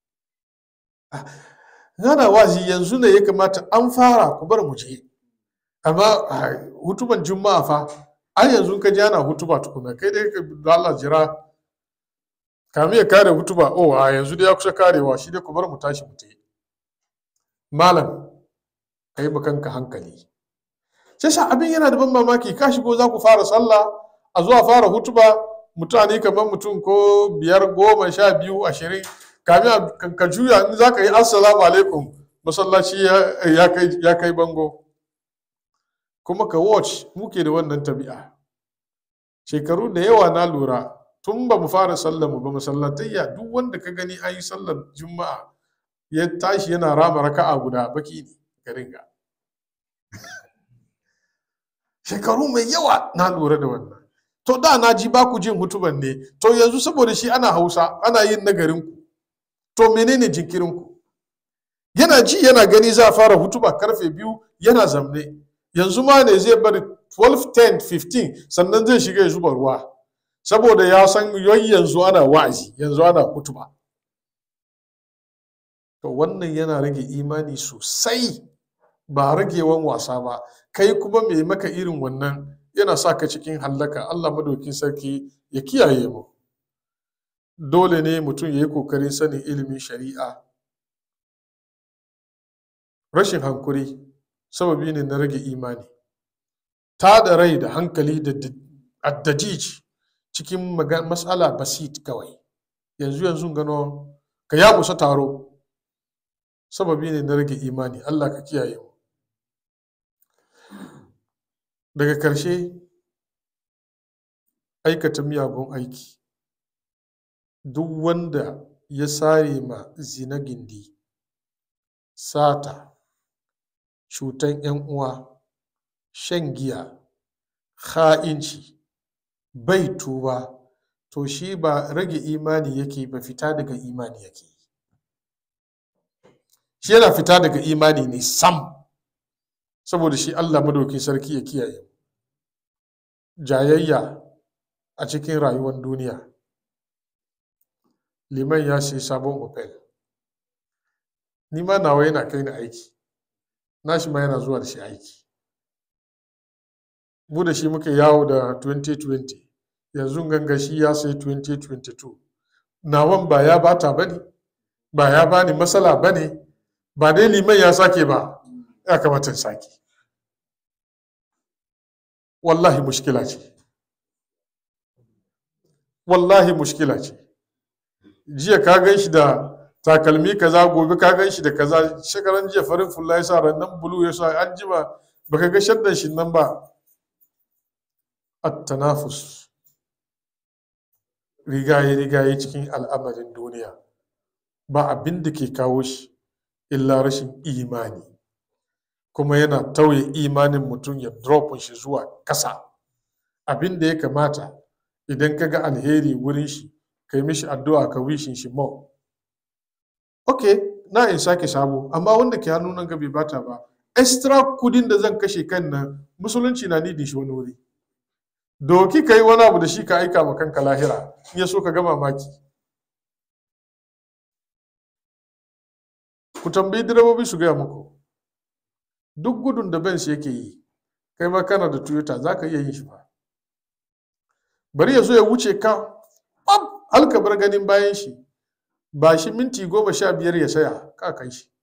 Gana wazi yanzu ne ya kamata an fara ku bar mu je amma hutuban juma'a fa ai yanzu ka ji ana hutuba tukuna kai dai da Allah jira kamin ya kare hutuba oh a yanzu dai ya kusa karewa shi dai ku bar mu tashi mu tafi malam kai kanka hankali sai sa abin yana da ban mamaki ka shigo za ku fara sallah a zuwa fara hutuba mutane kamar mutum ko biyar goma sha biyu ashirin kamin ka juya in za ka yi assalamu alaikum masallaci ya kai bango kuma ka watch muke da wannan tabi'a shekaru da yawa na lura tun ba mu fara sallar mu ba masallatayya duk wanda ka gani an yi sallar juma'a ya tashi yana rama raka'a guda baki ne shekarun ga shekaru mai yawa na lura da wannan to da na ji ba ku jin hutuban ne to yanzu saboda shi ana hausa ana yin nagarin ku to menene jinkirin ku yana ji yana gani za a fara hutuba karfe biyu yana zamne yanzu ma ne zai bari 12 10 15 sannan zai shiga ya zuba ruwa saboda ya san yanzu ana wa'azi yanzu ana hutuba to wannan yana rage imani sosai ba ragewan wasa ba kai kuma mai maka irin wannan yana sa ka cikin hallaka allah madaukin sarki ya kiyaye mu dole ne mutum ya yi kokarin sanin ilimin shari'a rashin hankuri sababi ne na rage imani ta da rai da hankali da addajij cikin matsala basit kawai yanzu yanzu gano ka ya musa taro sababi ne na rage imani allah ka kiyaye mu daga ƙarshe aikata miyagun aiki duk wanda ya sare ma zina gindi sata cutan 'yan uwa shan giya ha'inci bai tuba to shi ba rage imani yake ba fita daga imani yake shi yana fita daga imani ne sam saboda shi allah madaukin sarki ya kiyaye jayayya a cikin rayuwar duniya liman ya sai sabon opel ni ma nawa yana kai ni aiki nashi ma yana zuwa da shi aiki mu da shi muka yawo da 2020 yanzu ganga shi ya sai 2022 nawan ba ya bata ba ne ba ya bani matsala ba ne ba dai liman ya sake ba ya kamata sake wallahi mushkila ce wallahi mushkila ce jiya ka gan shi da takalmi kaza gobe ka gan shi da kaza shekaran jiya farin fulla ya sa rannan bulu ya sa an jima baka ga shaddan shi nan ba at-tanafus rigaye rigaye cikin al'amarin duniya ba abin da ke kawo shi illa rashin imani kuma yana tauye imanin mutum ya drop shi zuwa kasa abin da ya kamata idan ka ga alheri wurin shi ka yi mishi addu'a ka wishin shi mo ok na in sake sabo amma wanda ke hannu nan bai bata ba extra kudin da zan kashe kan nan musulunci na nidin shi wani wuri doki ka yi wani abu da shi ka aika ma kanka lahira in ya so ka ga mamaki ku tambayi direbobi su gaya muku duk gudun da benz yake yi kai ma kana da toyota za ka iya yin shi ba bari ya zo ya wuce ka har ka bar ganin bayan shi ba shi minti goma sha biyar ya saya ka kai shi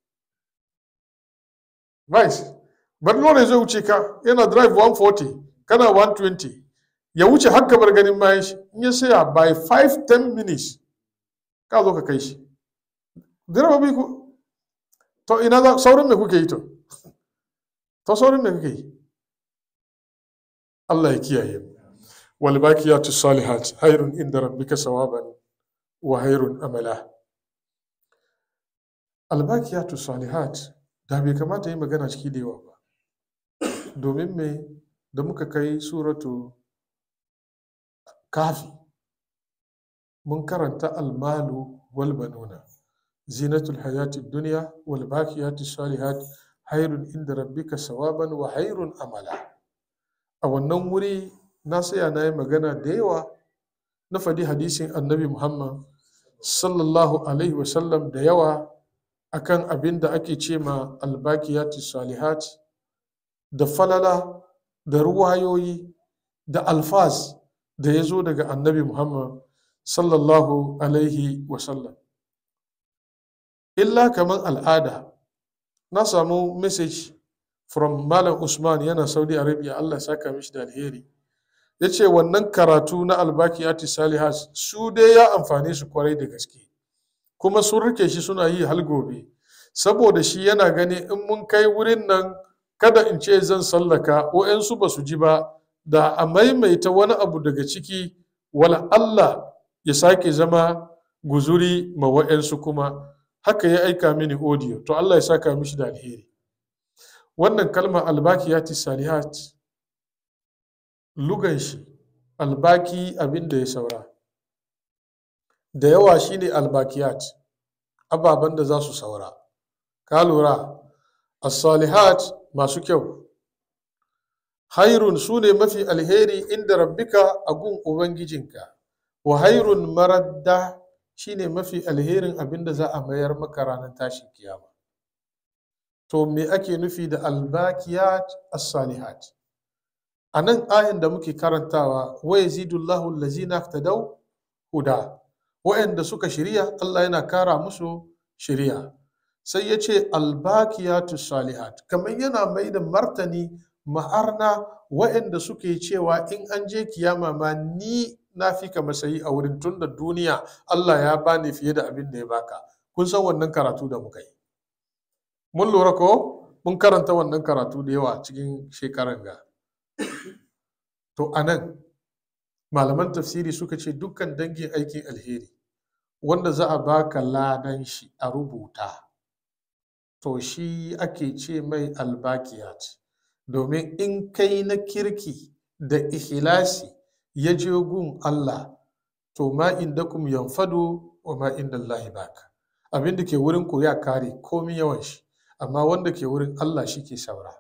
vice bari lori zai wuce ka yana drive 140 kana 120 ya wuce har ka bar ganin bayan shi in ya saya by 5-10 minutes ka zo ka kai shi direbobi ku to ina za saurin me kuke yi to to saurin me kuke yi Allah ya kiyaye mu wal baqiyatu salihat khairun inda rabbika sawaban wa khairun amala al baqiyatu salihat da bai kamata yi magana ciki da yawa ba domin me da muka kai suratu kafi mun karanta almalu wal banuna zinatul hayati dunya wal baqiyatu salihat hairun inda rabbika sawaban wa hairun amala a wannan wuri na saya na yi magana da yawa na faɗi hadisin annabi muhammad sallallahu alaihi wasallam da yawa akan abin da ake ce ma albakiyati salihat da falala da ruwayoyi da alfaz da ya zo daga annabi muhammad sallallahu alaihi wasallam illa kamar al'ada na samu message from malam usman yana saudi arabia allah saka mishi da alheri ya ce wannan karatu na albakiyati salihat su dai ya amfane su kwarai da gaske kuma sun rike shi suna yi hal gobe saboda shi yana gani in mun kai wurin nan kada in ce zan sallaka su ba su ji ba da a maimaita wani abu daga ciki wala Allah ya sake zama guzuri ma wa'yansu kuma haka ya aika mini audio to Allah ya saka mishi da alheri wannan kalmar albakiyati salihat lugan shi albaki abin da ya saura da yawa shine albakiyat ababen da za su saura ka lura as-salihat masu kyau hairun su ne mafi alheri inda rabbika a gun ubangijinka wa hairun maradda shine mafi alherin abin da za a mayar maka ranar tashin kiyama to me ake nufi da albakiyat as-salihat a nan ayin da muke karantawa wa yazidullahu allazina ihtadaw huda wa'anda suka shirya Allah yana kara musu shirya sai ya ce albakiyatu salihat kamar yana mai da martani ma'arna wa'anda suke cewa in an je kiyama ma ni na fi ka masayi a wurin tun da duniya Allah ya bani fiye da abin da ya baka kun san wannan karatu da muka yi mun lura ko mun karanta wannan karatu da yawa cikin shekaran ga to anan malaman tafsiri suka ce dukkan dangin aikin alheri wanda za a baka ladan shi a rubuta to shi ake ce mai albakiyat domin in kai na kirki da ihlasi ya je gun Allah to ma indakum yanfadu wa ma inda Allah baka abin da ke wurin ku ya kare komi yawan shi amma wanda ke wurin Allah shi ke saura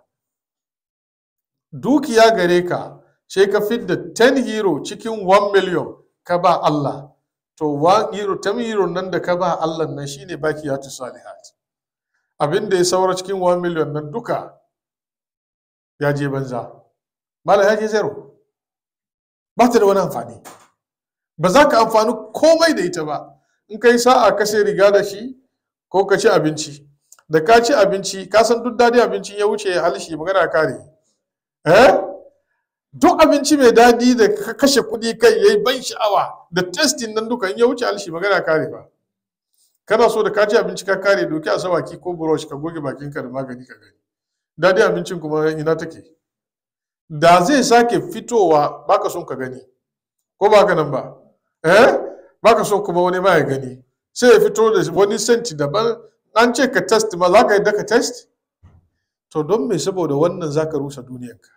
dukiya gare ka sai ka fidda 10 hero cikin 1 million ka ba Allah to 1 hero 10 hero nan da ka ba Allah nan shine bakiyatu salihat abin da ya saura cikin 1 million nan duka ya je banza mala ya je zero ba ta da wani amfani ba za ka amfani komai da ita ba in kai sa'a ka sai riga da shi ko ka ci abinci da ka ci abinci ka san duk dadi abincin ya wuce ya halishi magana kare eh duk abinci mai dadi da ka kashe kuɗi kai yayi ban sha'awa da testing nan duka in ya wuce halishi magana kare ba kana so da ka ci abinci ka kare doki a sawaki ko brush ka goge bakinka da magani ka gani dadi abincin kuma ina take da zai sake fitowa baka son ka gani ko ba ka nan ba eh baka son kuma wani ma ya gani sai ya fito da wani senti daban an ce ka test ma za ka yi ka test to don me saboda wannan za ka rusa duniyarka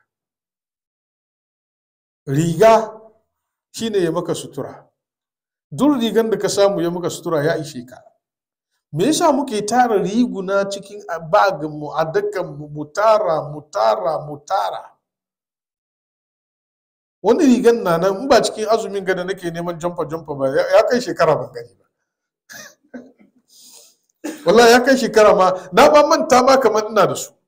riga shine ya maka sutura duk rigan da ka samu ya maka sutura ya ishe ka me yasa muke tara riguna cikin bagin mu a dakan mu mu tara mu tara mu tara wani rigan na nan in ba cikin azumin gada nake neman jamfa jamfa ba ya kai shekara ban gani ba wallahi ya kai shekara ma na ba manta ma kamar ina da su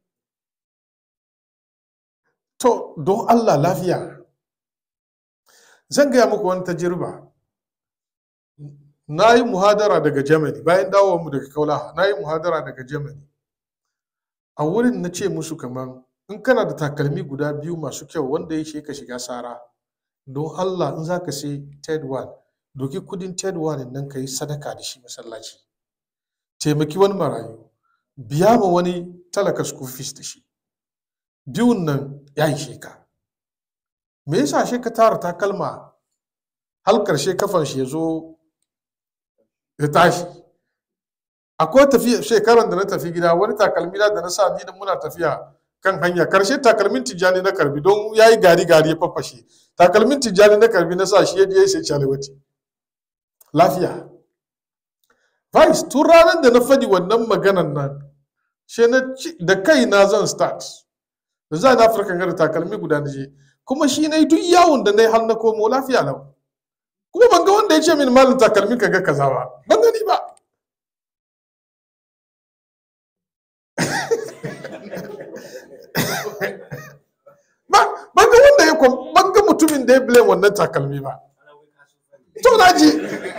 to don Allah lafiya zan gaya muku wani tajirba na yi muhadara daga germany bayan mu daga kaula na yi muhadara daga germany a wurin na ce musu kamar in kana da takalmi guda biyu masu kyau wanda ya ka shiga sara don Allah in za ka sai ted one doki kudin ted one nan ka yi sadaka da shi masallaci taimaki wani marayu biya ma wani talaka school fees da shi biyun nan ya yi ka me yasa shi ka tara takalma har karshe kafan shi ya zo ya tashi akwai tafiya shekaran da na tafi gida wani takalmi da na sa ni da muna tafiya kan hanya karshe takalmin tijjani na karbi don ya yi gari gari ya faffashe takalmin tijjani na karbi na sa shi ya je sai chalewati lafiya vice tun ranar da na fadi wannan maganan nan she na da kai na zan start da za na afirka da takalmi guda na je kuma shi na yi duk yawon da na yi har na komo lafiya lau kuma ban ga wanda ya ce min malin takalmin ka ga kaza ba ban gani ba ban ga wanda ya ban ga mutumin da ya blame wannan takalmi ba to na ji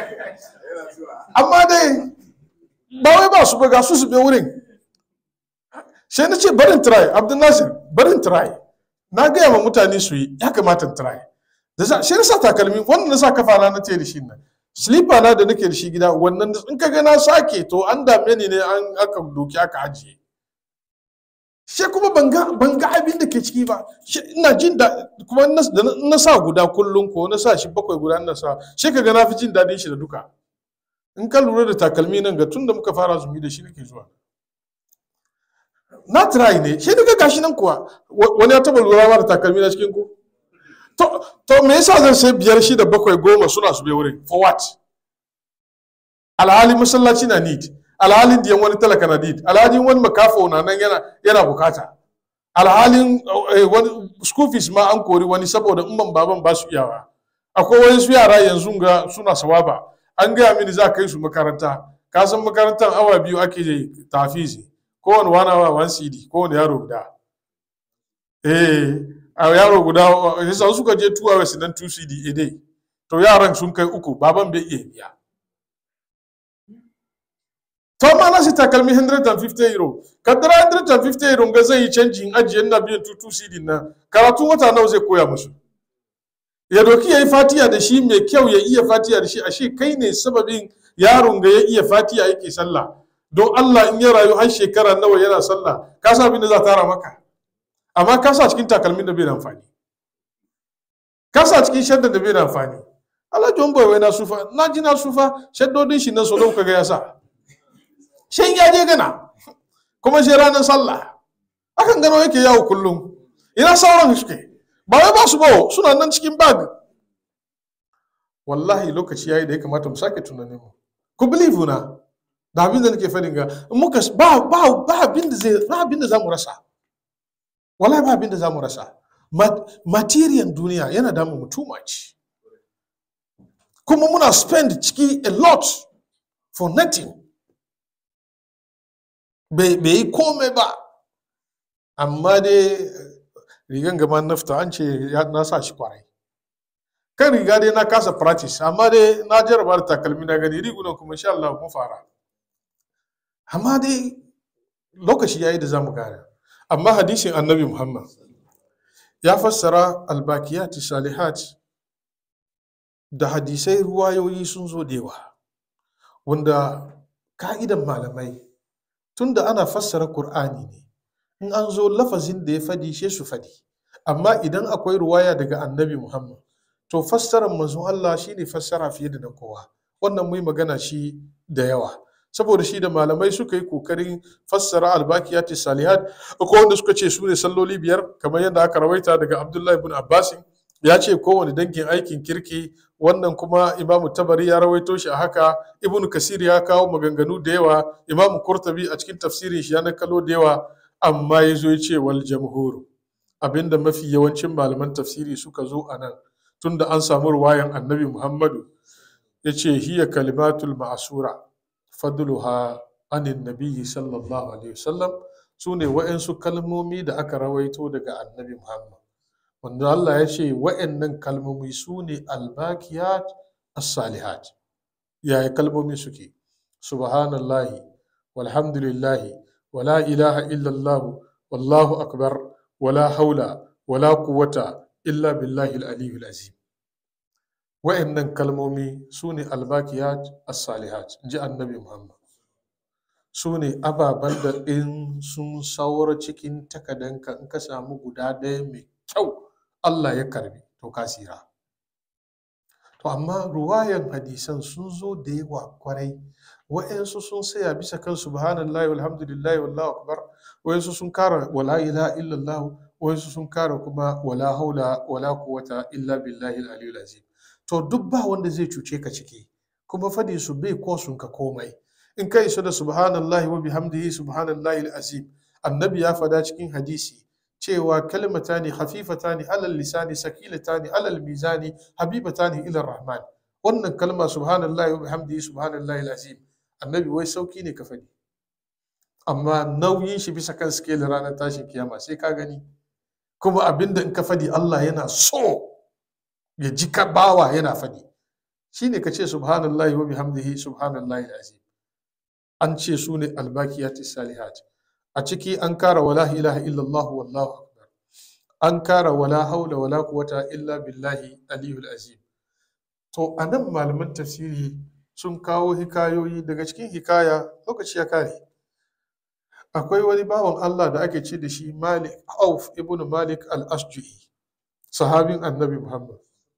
amma dai ba wai ba su ba ga su su be wurin sai na ce barin try abdul nasir barin try na gaya ma mutane su yi ya kamata try da sa shi na sa takalmi wannan na sa kafa na na ce da shi nan slipper na da nake da shi gida wannan in ka ga na sake to an dame ni ne an aka doki aka ajiye shi kuma ban ga abin da ke ciki ba ina jin da kuma na sa guda kullum ko na sa shi bakwai guda na sa shi ka ga na fi jin daɗin shi da duka in ka lura da takalmi nan ga tun da muka fara zumi da shi nake zuwa na try ne shi duka gashi nan kuwa wani ya taba lura ma da takalmi na cikin ku to to me yasa zan sai biyar shida bakwai goma suna su bai wurin for what alhali masallaci na need alhalin diyan wani talaka na need alhalin wani makafo na nan yana yana bukata alhalin wani school fees ma an kori wani saboda umman baban ba su iyawa akwai wani su yara yanzu ga suna sawaba an gaya mini za kai su makaranta ka san makarantar awa biyu ake tafizi kowane wani awa one cd kowane yaro guda eh a yaro guda yasa suka je two hours nan two cd a day to yaran sun kai uku baban bai iya biya to ma na shi takalmi 150 euro kaddara 150 euro ga zai yi canjin ajiye na biyan 2 cd na karatun wata nawa zai koya musu ya doki ya yi fatiya da shi mai kyau ya iya fatiya da shi ashe kai ne sababin yaron ga ya iya fatiya yake sallah don Allah in ya rayu har shekara nawa yana sallah ka sa abin da za tara maka amma ka sa cikin takalmin da bai da amfani ka sa cikin shaddan da bai da amfani Allah John boy wai na sufa na ji na sufa shaddodin shi na so da kaga ya sa shan ya je gana kuma shi ranar sallah akan gano yake yawo kullum ina sauran suke ba wai ba su ba suna nan cikin bag wallahi lokaci yayi da ya kamata mu sake tunanin mu ku believe na da abin da nake fadin ga muka ba ba ba abin da zai ba abin da zamu rasa wallahi ba abin da zamu rasa material duniya yana damu mu too much kuma muna spend ciki a lot for nothing bai yi komai ba amma dai rigan gama nafta an ce na sa shi kwarai kan riga dai na kasa practice amma dai na jarraba da takalmi na gani rigunan kuma insha Allah mun fara amma dai lokaci yayi da zamu gane amma hadisin annabi Muhammad ya fassara albakiyati salihat da hadisai ruwayoyi sun zo da yawa wanda ka'idan malamai tunda ana fassara Kur'ani ne in an zo lafazin da ya fadi she su fadi amma idan akwai ruwaya daga annabi Muhammad to fassarar manzon Allah shine fassara fiye da na kowa wannan mai magana shi da yawa saboda shi da malamai suka yi kokarin fassara albakiyati salihat akwai wanda suka ce su ne salloli biyar kamar yadda aka rawaita daga Abdullahi ibn Abbas ya ce kowane dangin aikin kirki wannan kuma imamu tabari ya rawaito shi a haka ibnu kasir ya kawo maganganu da yawa imamu kurtabi a cikin tafsirin shi ya nakalo da yawa amma ya zo ya ce wal jamhuru abinda mafi yawancin malaman tafsiri suka zo a nan tunda an samu ruwayan annabi muhammadu ya ce hiya kalimatul ma'asura fadluha anin nabiyyi sallallahu alaihi wasallam su ne wa'yansu kalmomi da aka rawaito daga annabi muhammad wanda Allah ya ce wa'yannan kalmomi su ne albakiyat as-salihat yaya kalmomi suke subhanallahi walhamdulillahi wala ilaha illallah wallahu akbar wala haula wala quwwata illa billahi al-aliyyul azim wa'yannan kalmomi su ne albakiyat as-salihat ji annabi muhammad su ne ababen da in sun saura cikin takadanka in ka samu guda ɗaya mai kyau Allah ya karbi to ka tsira to amma ruwayan hadisan sun zo da yawa kwarai wa'yansu sun saya bisa kan subhanallahi walhamdulillahi wallahu akbar wa'yansu sun kara wala ilaha illallah wa'yansu sun kara kuma wala haula wala quwwata illa billahi al-aliyyil azim to duk ba wanda zai cuce ka ciki kuma fadi su bai kosun ka komai in ka isa da subhanallahi wa bihamdihi subhanallahi al-azim annabi ya fada cikin hadisi cewa kalmatani hafifatani alal lisani sakilatani alal mizani habibatani ila rahman wannan kalma subhanallahi wa bihamdihi subhanallahi alazim annabi wai sauki ne ka faɗi amma nauyin shi bisa kan scale ranar tashin kiyama sai ka gani kuma abinda in ka faɗi Allah yana so ya ji ka bawa yana faɗi shine ka ce subhanallahi wa bihamdihi subhanallahi alazim an ce su ne albakiyati salihat a ciki an kara wala ilaha illallah wallahu akbar an kara wala haula wala quwwata illa billahi aliyul azim to anan malaman tafsiri sun kawo hikayoyi daga cikin hikaya lokaci ya kare akwai wani bawan Allah da ake ce da shi Malik Auf ibn Malik al-Ashju'i sahabin annabi Muhammad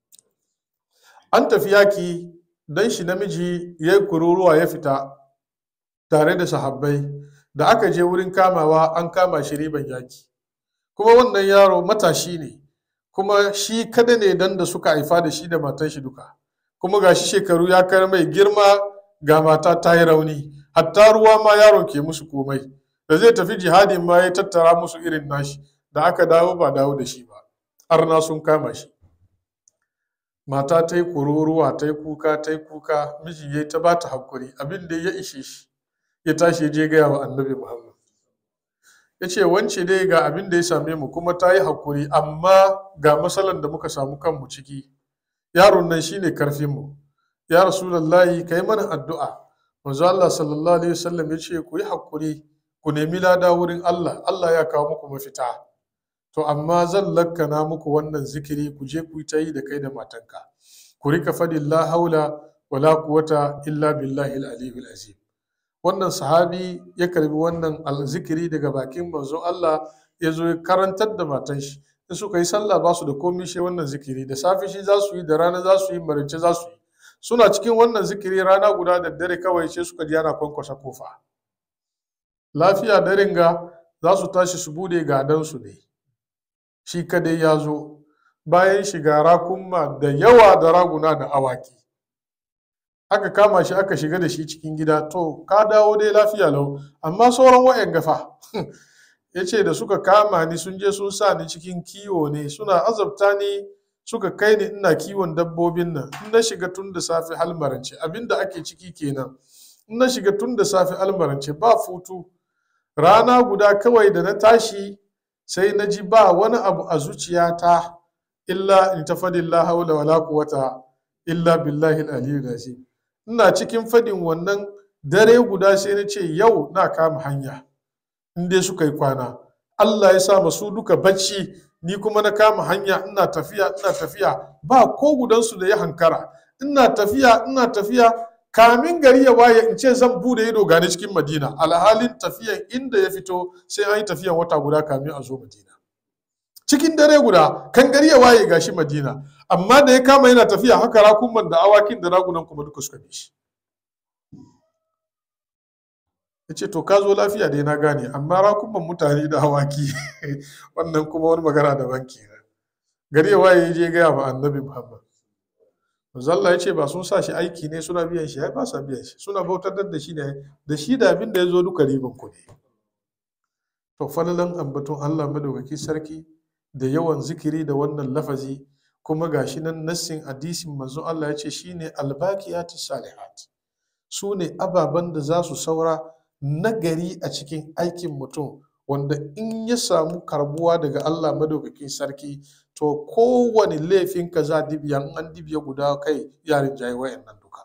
an tafi yaki dan shi namiji ya yi kururuwa ya fita tare da sahabbai da aka je wurin kamawa an kama shi riban yaki kuma wannan yaro matashi ne kuma shi kada ne dan da suka haifa da shi da matan shi duka kuma ga shi shekaru ya kar mai girma ga mata ta yi rauni hatta ruwa ma yaron ke musu komai da zai tafi jihadin ma ya tattara musu irin nashi da aka dawo ba dawo da shi ba arna sun kama shi mata ta yi kururuwa ta yi kuka ta yi kuka miji ya ta ba ta hakuri abin da ya ishe shi ya tashi ya je gaya wa annabi muhammad ya ce wance dai ga abin da ya same mu kuma ta yi hakuri amma ga matsalan da muka samu kanmu ciki yaron nan shine karfinmu ya rasulallahi ka yi mana addu'a manzo Allah sallallahu alaihi wasallam ya ce ku yi hakuri ku nemi lada wurin Allah Allah ya kawo muku mafita to amma zan lakkana muku wannan zikiri ku je ku ta yi da kai da matanka ku rika fadin la haula wala quwwata illa billahi al-aliyyil azim wannan sahabi ya karbi wannan zikiri daga bakin manzon Allah ya zo ya karantar da matan shi in suka yi sallah ba su da komai shi wannan zikiri da safe shi za su yi da rana za su yi marice za su yi suna cikin wannan zikiri rana guda da dare kawai sai suka ji ana kwankwasa kofa lafiya daren ga za su tashi su bude gadansu ne shi kadai ya zo bayan shiga rakunma da yawa da raguna da awaki aka kama shi aka shiga da shi cikin gida to ka dawo dai lafiya lau amma sauran wa'yan gafa ya ce da suka kama ni sun je sun sa ni cikin kiwo ne suna azabta ni suka kai ni ina kiwon dabbobin nan in na shiga tun da safe halmarance abinda ake ciki kenan in na shiga tun da safe almarance ba futu rana guda kawai da na tashi sai na ji ba wani abu a zuciyata illa in ta fadin la haula wala quwwata illa billahi al-aliyyil azim ina cikin fadin wannan dare guda sai na ce yau na kama hanya in dai suka yi kwana Allah ya sa masu duka bacci ni kuma na kama hanya ina tafiya ina tafiya ba ko gudansu da ya hankara ina tafiya ina tafiya kamin gari ya waye in ce zan bude ido gane cikin madina alhalin tafiyan inda ya fito sai an yi tafiyan wata guda kamin a zo madina cikin dare guda kan gari ya waye gashi madina amma da ya kama yana tafiya haka rakuman da awakin da ragunan kuma duka suka bi shi ya ce to ka zo lafiya dai na gane amma rakuman mutane da awaki wannan kuma wani magana daban kenan gari ya waye ya je gaya ma annabi muhammad Zalla ya ce ba sun sa shi aiki ne suna biyan shi, ba sa biyan shi, suna bautar da shi ne da shi da abin da ya zo duka riban ku ne. To falalan ambaton Allah madaukaki sarki da yawan zikiri da wannan lafazi kuma gashi nan nassin hadisin manzon Allah ya ce shine albaqiyatu salihat. Su ne ababen da za su saura nagari a cikin aikin mutum wanda in ya samu karbuwa daga Allah madaukakin sarki to kowane laifin ka za dibiya in an dibiya guda kai yarin jayi wayannan duka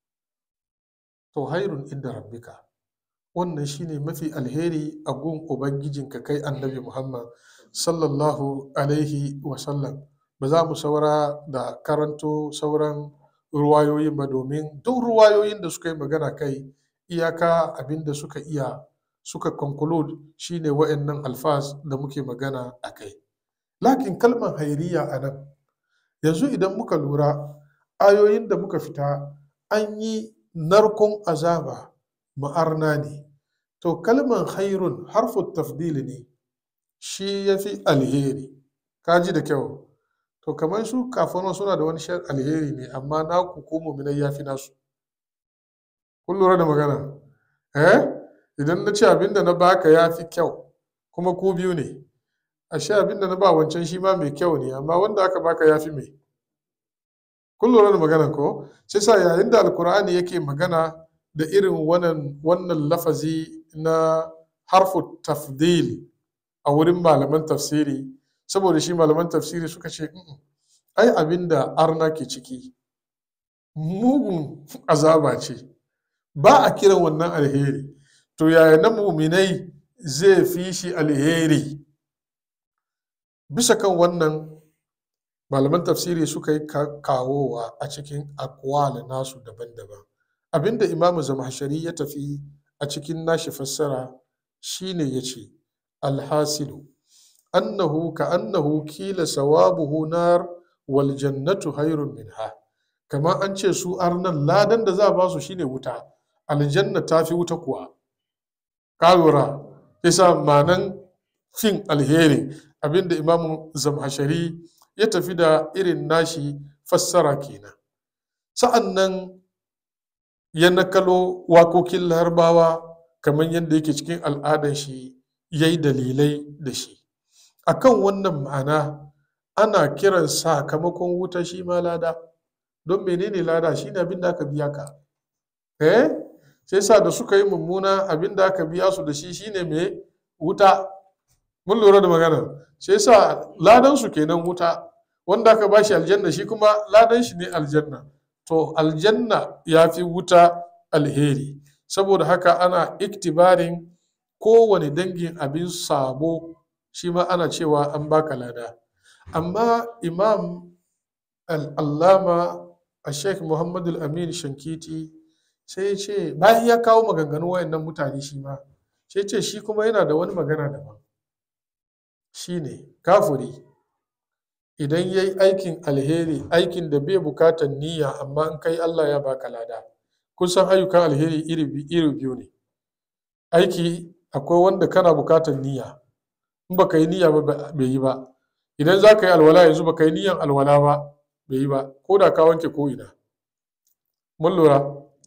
to hairun inda rabbika wannan shine mafi alheri a gun ubangijinka kai annabi muhammad sallallahu alaihi wasallam ba za mu saura da karanto sauran ruwayoyin ba domin duk ruwayoyin da suka yi magana kai iyaka abin da suka iya suka conclude shine wa'annan alfaz da muke magana a kai lakin kalmar hairiya a nan yanzu idan muka lura ayoyin da muka fita an yi narkon azaba ma'arna ne to kalmar hairun harfin tafdili ne shi ya fi alheri kaji da kyau to kamar su kafin suna da wani shan alheri ne amma naku ko muminai ya fi nasu kun lura da magana eh idan na ce abin da na baka ya fi kyau kuma ku biyu ne ashe abin da na ba wancan shi ma mai kyau ne amma wanda aka baka ya fi mai kun lura da magana ko sai sa yayin da alkur'ani yake magana da irin wannan wannan lafazi na harfu tafdil a wurin malaman tafsiri saboda shi malaman tafsiri suka ce ai abin da arna ke ciki mugun azaba ce ba a kiran wannan alheri to yaya na muminai zai fi shi alheri bisa kan wannan malaman tafsiri suka yi kawowa a cikin akwal nasu daban-daban abinda imamu zamashari ya tafi a cikin nashi fassara shine ya ce alhasilu annahu ka annahu kila sawabuhu nar wal jannatu hairun minha kamar an ce su arnan ladan da za a ba su shine wuta aljanna ta fi wuta kuwa ka lura yasa manan fin alheri abinda imamu zamhashari ya tafi da irin nashi fassara kenan sa'an nan ya nakalo wakokin larabawa kamar yadda yake cikin al'adar shi ya yi dalilai da shi akan wannan ma'ana ana kiran sakamakon wuta shi ma lada don menene lada shi ne abin da aka biya ka eh sai sa da suka yi mummuna abin da aka biya su da shi shine mai wuta mun lura da magana sai sa ladan su kenan wuta wanda aka bashi aljanna shi kuma ladan shi ne aljanna to aljanna ya fi wuta alheri saboda haka ana iktibarin kowane dangin abin sabo shi ma ana cewa an baka lada amma imam al'allama a sheikh muhammadu amin shankiti sai ce bayan ya kawo maganganu wayannan mutane shi ma sai ce shi kuma yana da wani magana daban shi ne kafuri idan ya yi aikin alheri aikin da bai bukatar niyya amma in kai allah ya baka lada kun san ayyukan alheri iri biyu ne aiki akwai wanda kana bukatar niyya in baka yi niyya ba bai yi ba idan za ka yi alwala yanzu baka yi niyyan alwala ba bai yi ba ko da ka wanke ko ina mun lura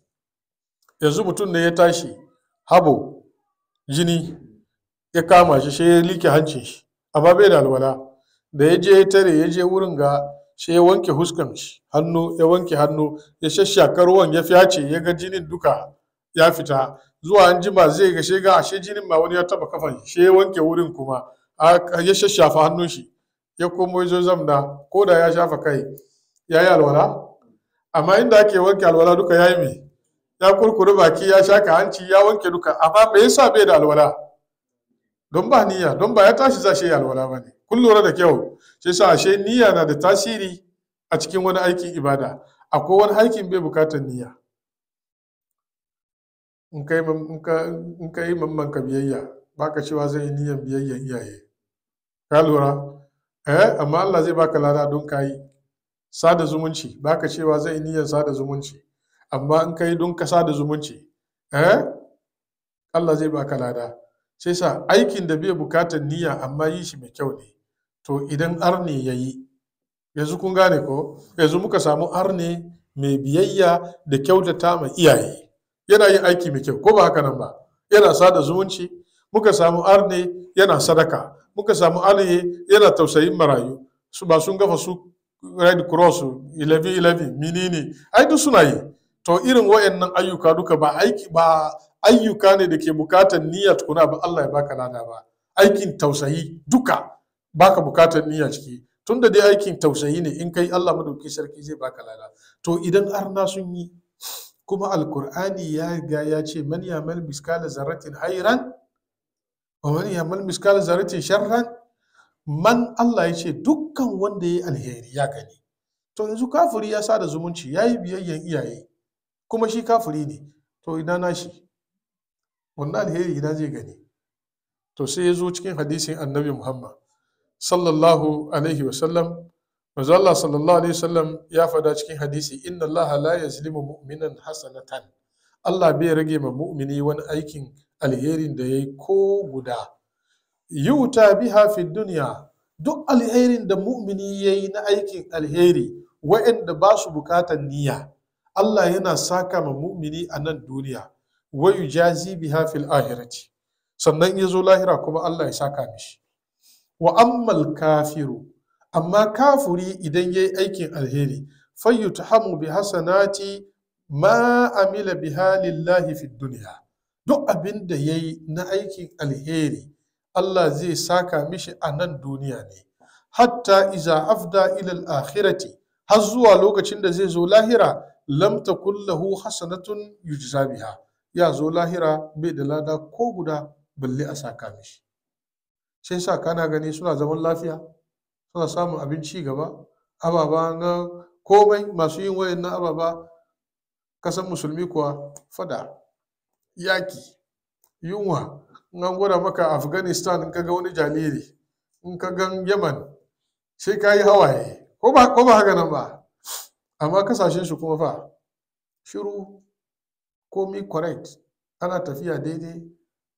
yanzu mutum ne ya tashi habo jini ya kama shi sai ya like hancin shi amma bai da alwala da ya je ya tare ya je wurin ga sai ya wanke huskan shi hannu ya wanke hannu ya shashshaka ruwan ya fyace ya ga jinin duka ya fita zuwa an jima zai ga shiga ashe jinin ma wani ya taba kafan shi ya wanke wurin kuma ya shashafa hannun shi ya komo ya zo zamna ko da ya shafa kai ya yi alwala amma inda ake wanke alwala duka ya yi mai ya kurkure baki ya shaka hanci ya wanke duka amma me yasa bai da alwala don ba niyya don ba ya tashi za shi yi alwala ba ne kun lura da kyau shi sa ashe niyya na da tasiri a cikin wani aikin ibada akwai wani aikin bai bukatar niyya in ka yi mamman ka biyayya baka cewa zai yi niyyan biyayyan iyaye ka lura eh amma Allah zai baka lada don ka yi sada zumunci baka cewa zai yi niyyan sada zumunci amma in ka yi don ka sada zumunci eh Allah zai baka lada sai sa aikin da bai bukatar niyya amma yi shi mai kyau ne to idan arne ya yi yanzu kun gane ko yanzu muka samu arne mai biyayya da kyautata ma iyaye yana yin aiki mai kyau ko ba haka nan ba yana sada zumunci muka samu arne yana sadaka muka samu arne yana tausayin marayu su ba sun gafa su red cross 11-11 menene ai duk suna yi to irin wayannan ayyuka duka ba aiki ba ayyuka ne da ke bukatar niyya tukuna ba Allah ya baka lada ba aikin tausayi duka baka bukatar niyya ciki tunda dai aikin tausayi ne in kai Allah madauki sarki zai baka lada to idan arna sun yi kuma alkur'ani ya ga ya ce man yamal miskala zarratin hairan wa man yamal miskala zarratin sharran man Allah ya ce dukkan wanda ya yi alheri ya gani to yanzu kafiri ya sada zumunci ya yi biyayyen iyaye kuma shi kafiri ne to ina nashi wannan alheri ina zai gani to sai ya zo cikin hadisin annabi muhammad sallallahu alaihi wasallam manzo Allah sallallahu alaihi wasallam ya fada cikin hadisi inna Allah la yazlimu mu'minan hasanatan Allah bai rage ma mu'mini wani aikin alherin da yayi ko guda yuta biha fi dunya duk alherin da mu'mini yayi na aikin alheri wa'anda ba su bukatar niyya Allah yana saka ma mu'mini a nan duniya wa yujazi biha fil ahirati sannan ya zo lahira kuma Allah ya saka mishi wa ammal kafiru amma kafuri idan ya yi aikin alheri fayyutahamu bi hasanati ma amila biha lillahi fi duniya duk abin da ya yi na aikin alheri Allah zai saka mishi a nan duniya ne hatta iza afda ilal akhirati har zuwa lokacin da zai zo lahira lam takun lahu hasanatun yujza biha ya zo lahira bai da lada ko guda balle a saka mishi sai sa kana gani suna zaman lafiya suna samun abinci gaba ababa na komai masu yin wayan na ababa kasan musulmi kuwa fada yaki yunwa in an gwada maka afghanistan in kaga wani jariri in ka gan yaman sai ka yi hawaye ko ba haka nan ba amma kasashen su kuma fa shiru komi correct ana tafiya daidai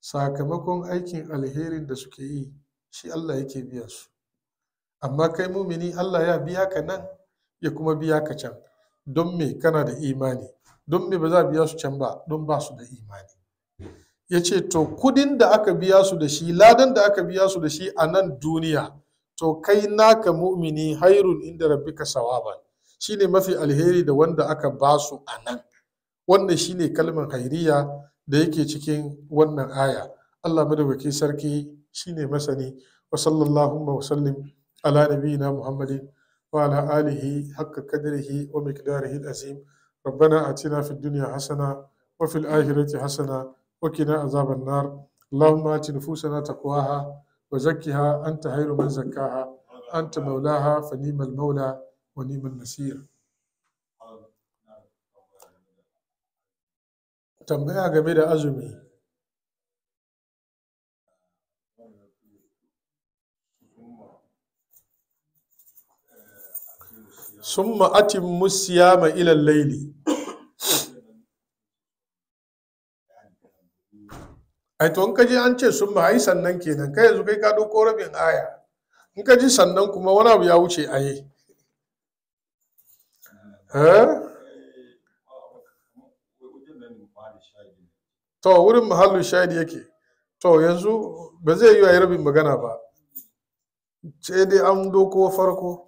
sakamakon aikin alherin da suke yi shi Allah yake biya su amma kai mumini Allah ya biya ka nan ya kuma biya ka can don me kana da imani don me ba za a biya su can ba don ba su da imani ya ce to kudin da aka biya su da shi ladan da aka biya su da shi a nan duniya to kai naka mu'mini hairun inda rabbika sawaban shine mafi alheri da wanda aka ba su a nan wannan shine kalmar hairiya da yake cikin wannan aya Allah madaukaki sarki shine masani wa sallallahu wa sallim ala nabiyina muhammadin wa ala alihi haqqa qadrihi wa miqdarihi al-azim ربنا آتنا في الدنيا حسنة وفي الآخرة حسنة وقنا عذاب النار اللهم آت نفوسنا تقواها وزكها أنت خير من زكاها أنت مولاها فنيم المولى ونيم النصير tambaya game da azumi summa atimmu siyama ila laili ai to in ka ji an ce summa ai sannan kenan kai yanzu kai ka dauko rabin aya in ka ji sannan kuma wani abu ya wuce aye eh to wurin mahallin shahidi yake to yanzu ba zai yi wa rabin magana ba sai dai an doko farko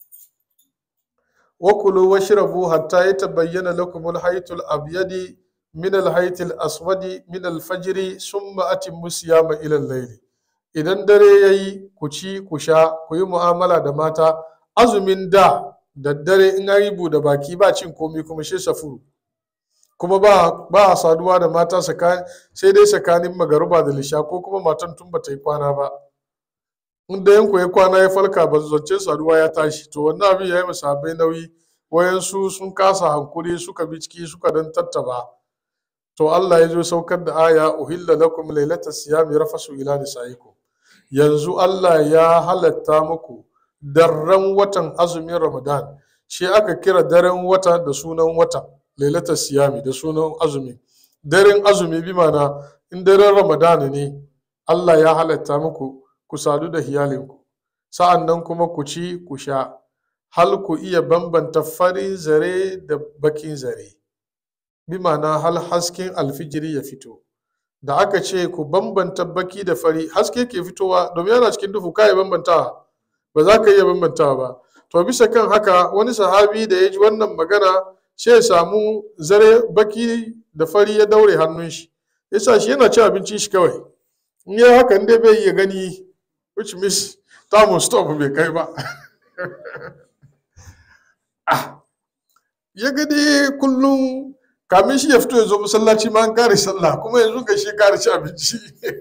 wakulu washrabu hatta yatabayyana lakum al-haytul abyadi min al-haytil aswadi min al-fajri summa atimmu siyama ila al-layl idan dare yayi ku ci ku sha ku yi mu'amala da mata azumin da daddare in an yi buɗe baki ba cin komi kuma shi safuru kuma ba ba a saduwa da mata sai dai tsakanin magaruba da lisha ko kuma matan tun ba ta yi kwana ba in da yanku ya kwana ya falka ba zance saduwa ya tashi to wannan abin ya yi masabai nauyi wayansu sun kasa hankuri suka bi ciki suka dan tattaba to Allah ya zo saukar da aya uhilla lakum lailata siyami rafasu ila nisaikum yanzu Allah ya halatta muku darren watan azumin Ramadan shi aka kira daren wata da sunan wata lailatar siyami da sunan azumi daren azumi bi mana in daren Ramadan ne Allah ya halatta muku ku sadu da iyalinku sa'an nan kuma ku ci ku sha hal ku iya bambanta farin zare da bakin zare bi ma'ana hal hasken alfijiri ya fito da aka ce ku bambanta baki da fari haske ke fitowa domin yana cikin duhu ka iya bambantawa ba za ka iya bambantawa ba to bisa kan haka wani sahabi da ya ji wannan magana sai ya samu zare baki da fari ya daure hannun shi yasa shi yana cin abinci shi kawai in yi hakan dai bai iya gani which means tamun stop bai kai ba ya gani kullum kamin shi ya fito ya zo masallaci ma an kare sallah kuma yanzu ga shi kare ci abinci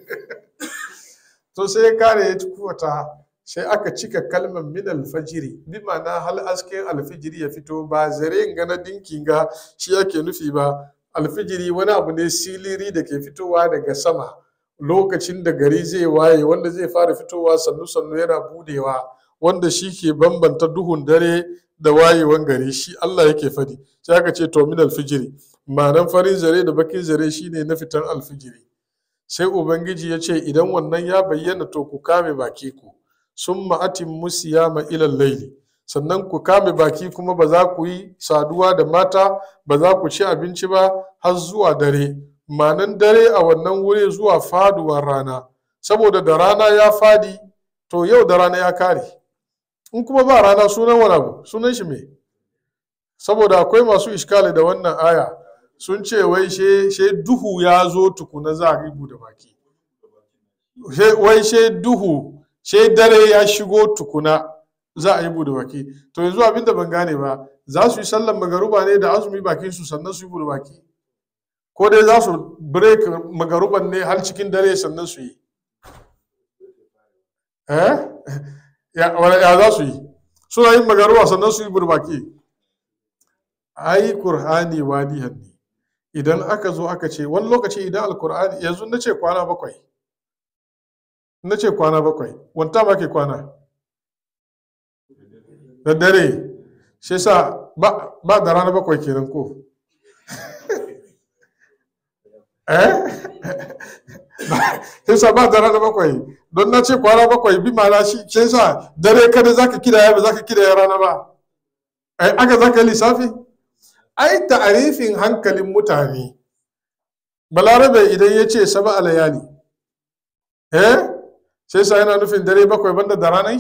to sai ya kare ya tukuwata sai aka cika kalmar min alfajiri bi ma'ana hal asken alfijiri ya fito ba zare ga na dinki ga shi yake nufi ba alfijiri wani abu ne siliri da ke fitowa daga sama lokacin da gari zai waye wanda zai fara fitowa sannu sannu yana budewa wanda shi ke bambanta duhun dare da wayewan gari shi Allah yake fadi sai aka ce to min alfijiri ma'anan farin zare da bakin zare shine na fitan alfijiri sai ubangiji ya ce idan wannan ya bayyana to ku kame baki ku sun ma'atin musiyama ilal laili sannan ku kame baki kuma ba za ku yi saduwa da mata ba za ku ci abinci ba har zuwa dare manan dare a wannan wuri zuwa faduwar rana saboda da rana ya fadi to yau da rana ya kare in kuma ba rana sunan wani abu sunan shi me saboda akwai masu iskali da wannan aya sun ce wai she duhu ya zo tukuna za a ribu da baki wai she duhu she dare ya shigo tukuna za a yi bude baki to yanzu abin da ban gane ba za su yi sallan magaruba ne da azumi bakin su sannan su yi bude baki ko dai za su break magaruban ne har cikin dare sannan su yi eh ya za su yi suna yin magaruba sannan su yi bude baki ai qur'ani wadihan ne idan aka zo aka ce wani lokaci idan alkur'ani yanzu na ce kwana bakwai na ce kwana bakwai wanta ma ke kwana da dare shi sa ba da rana bakwai kenan ko eh sai sa ba da rana bakwai don na ce kwana bakwai bi ma'ana shi sai sa dare kada zaka kidaya ba zaka kidaya rana ba ai aka zaka yi lissafi ai ta'arifin hankalin mutane balarabe idan ya ce saba alayali eh sai sa yana nufin dare bakwai banda da ranar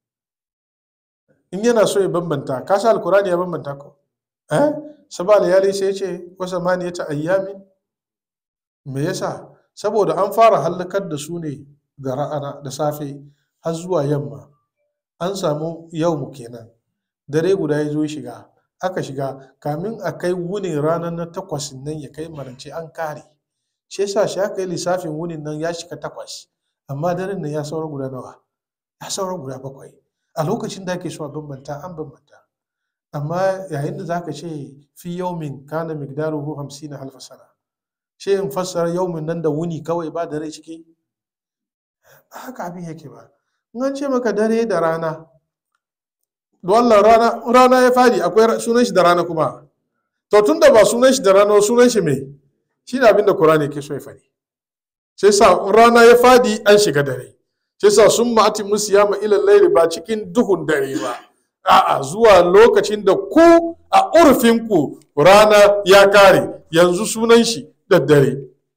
in yana so ya bambanta ka sa alkurani ya bambanta ko eh saba alayali sai ya ce wasa mani ta ayyamin me yasa saboda an fara hallakar da su ne da ra'ana da safe har zuwa yamma an samu yau mu kenan dare guda ya zo shiga aka shiga kamin a kai wunin ranar na takwas nan ya kai marance an kare shi yasa shi aka yi lissafin wunin nan ya shiga takwas amma daren nan ya saura guda nawa ya saura guda bakwai a lokacin da ake so a bambanta an bambanta amma yayin da zaka ce fi yaumin kana migdaruhu hamsina halfa sana shi in fassara yaumin nan da wuni kawai ba dare ciki ba haka abin yake ba in an ce maka dare da rana don Allah rana rana ya fadi akwai sunan shi da rana kuma to tun da ba sunan shi da rana sunan shi me shi ne abin da Qur'ani ke so ya fadi sai sa rana ya fadi an shiga dare sai sa sun ma'ati musu ya ma ilal laili ba cikin duhun dare ba a'a zuwa lokacin da ku a urfin ku rana ya kare yanzu sunan shi da dare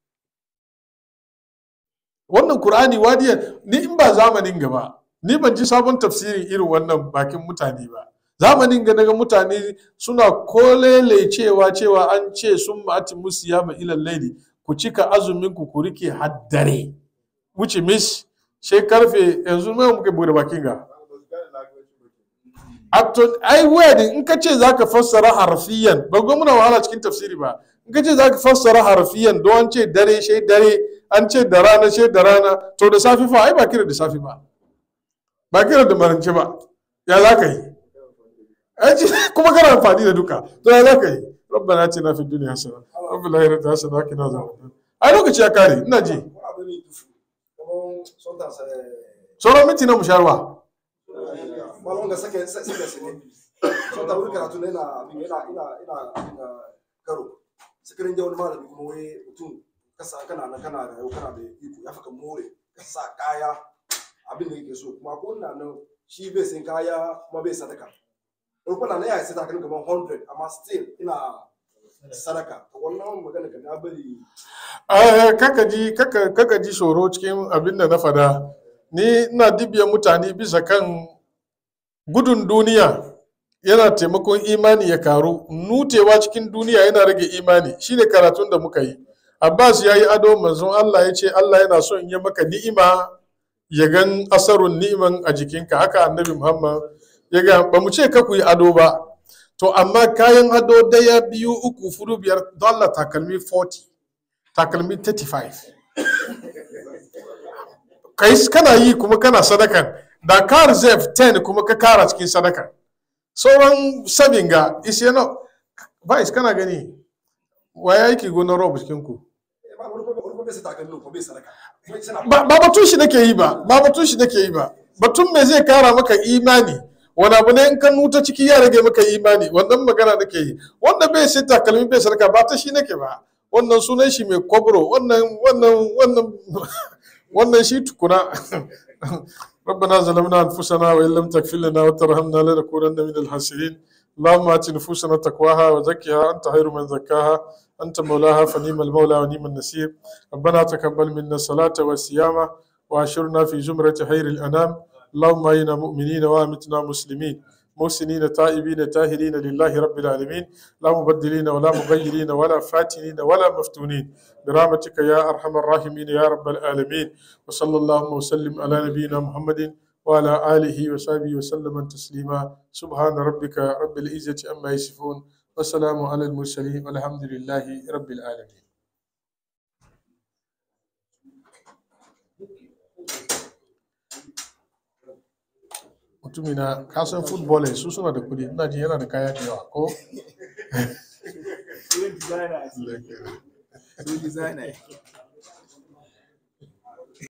wannan Qur'ani wadiya ni in ba zamanin gaba ni ban ji sabon tafsirin irin wannan bakin mutane ba zamanin ga daga mutane suna kolele cewa cewa an ce sun ma'ati musu ya ilal laili ku cika azumin ku ku rike haddare wuce mis she karfe yanzu mai muke bude bakin ga Acton, ai wedding in ka ce za ka fassara harfiyan ba ga muna wahala cikin tafsiri ba in ka ce za ka fassara harfiyan don an ce dare she dare an ce da rana she da rana to da safi fa ai ba kira da safi ba ba kira da marance ba ya za ka yi kuma kana amfani da duka to ya za ka yi rabbana atina fid dunya hasana wa fil akhirati hasana wa qina adhaban ai lokaci ya kare ina ji sauran minti na musharwa malon ga sake sake sake so ta wuri karatu ne na ina ina ina ina karo sikirin wani malami kuma wai mutum kasa kana na kana da yau kana da iko ya faka more ka sa kaya abin da yake so kuma ko na nan shi bai sin kaya kuma bai sadaka rukun na ya sai takalmi kamar 100 amma still ina sadaka to wannan magana ka na bari kaka ji kaka kaka ji tsoro cikin abin da na fada ni ina dibiya mutane bisa kan gudun duniya yana taimakon imani ya karu nutewa cikin duniya yana rage imani shine karatun da muka yi abbas ya yi ado manzon allah ya ce allah yana son in yi maka ni'ima ya gan asarun ni'iman a jikinka haka annabi muhammad ya ga ba mu ce ka ku yi ado ba to amma kayan ado daya biyu uku fudu biyar dollar takalmi 40 takalmi 35 kai kana yi kuma kana sadakan da ka reserve 10 kuma ka kara cikin sadaka sauran sabin ga isi yana vice kana gani waya yake gonar rob cikin ku ba wani kuma wani kuma bai sai takalmi ko bai sadaka ba ba batun shi nake yi ba ba batun shi nake yi ba batun me zai kara maka imani wani abu ne in ka nuta ciki ya rage maka imani wannan magana nake yi wanda bai sai takalmi bai sadaka ba ta shi nake ba wannan sunan shi mai kwabro wannan wannan wannan wannan shi tukuna ربنا ظلمنا انفسنا وان لم تغفر لنا وترحمنا لنكونن من الخاسرين اللهم ات نفوسنا تقواها وزكها انت خير من زكاها انت مولاها فنيم المولى ونيم النصير ربنا تقبل منا الصلاه والصيام واشرنا في زمره خير الانام اللهم انا مؤمنين وامتنا مسلمين محسنين تائبين تاهرين لله رب العالمين لا مبدلين ولا مغيرين ولا فاتنين ولا مفتونين برحمتك يا ارحم الراحمين يا رب العالمين وصلى اللهم وسلم على نبينا محمد وعلى اله وصحبه وسلم تسليما سبحان ربك رب العزه عما يصفون والسلام على المرسلين والحمد لله رب العالمين mutumina kasan football su suna da kudi ina ji yana da kaya da yawa ko Designer. Designer.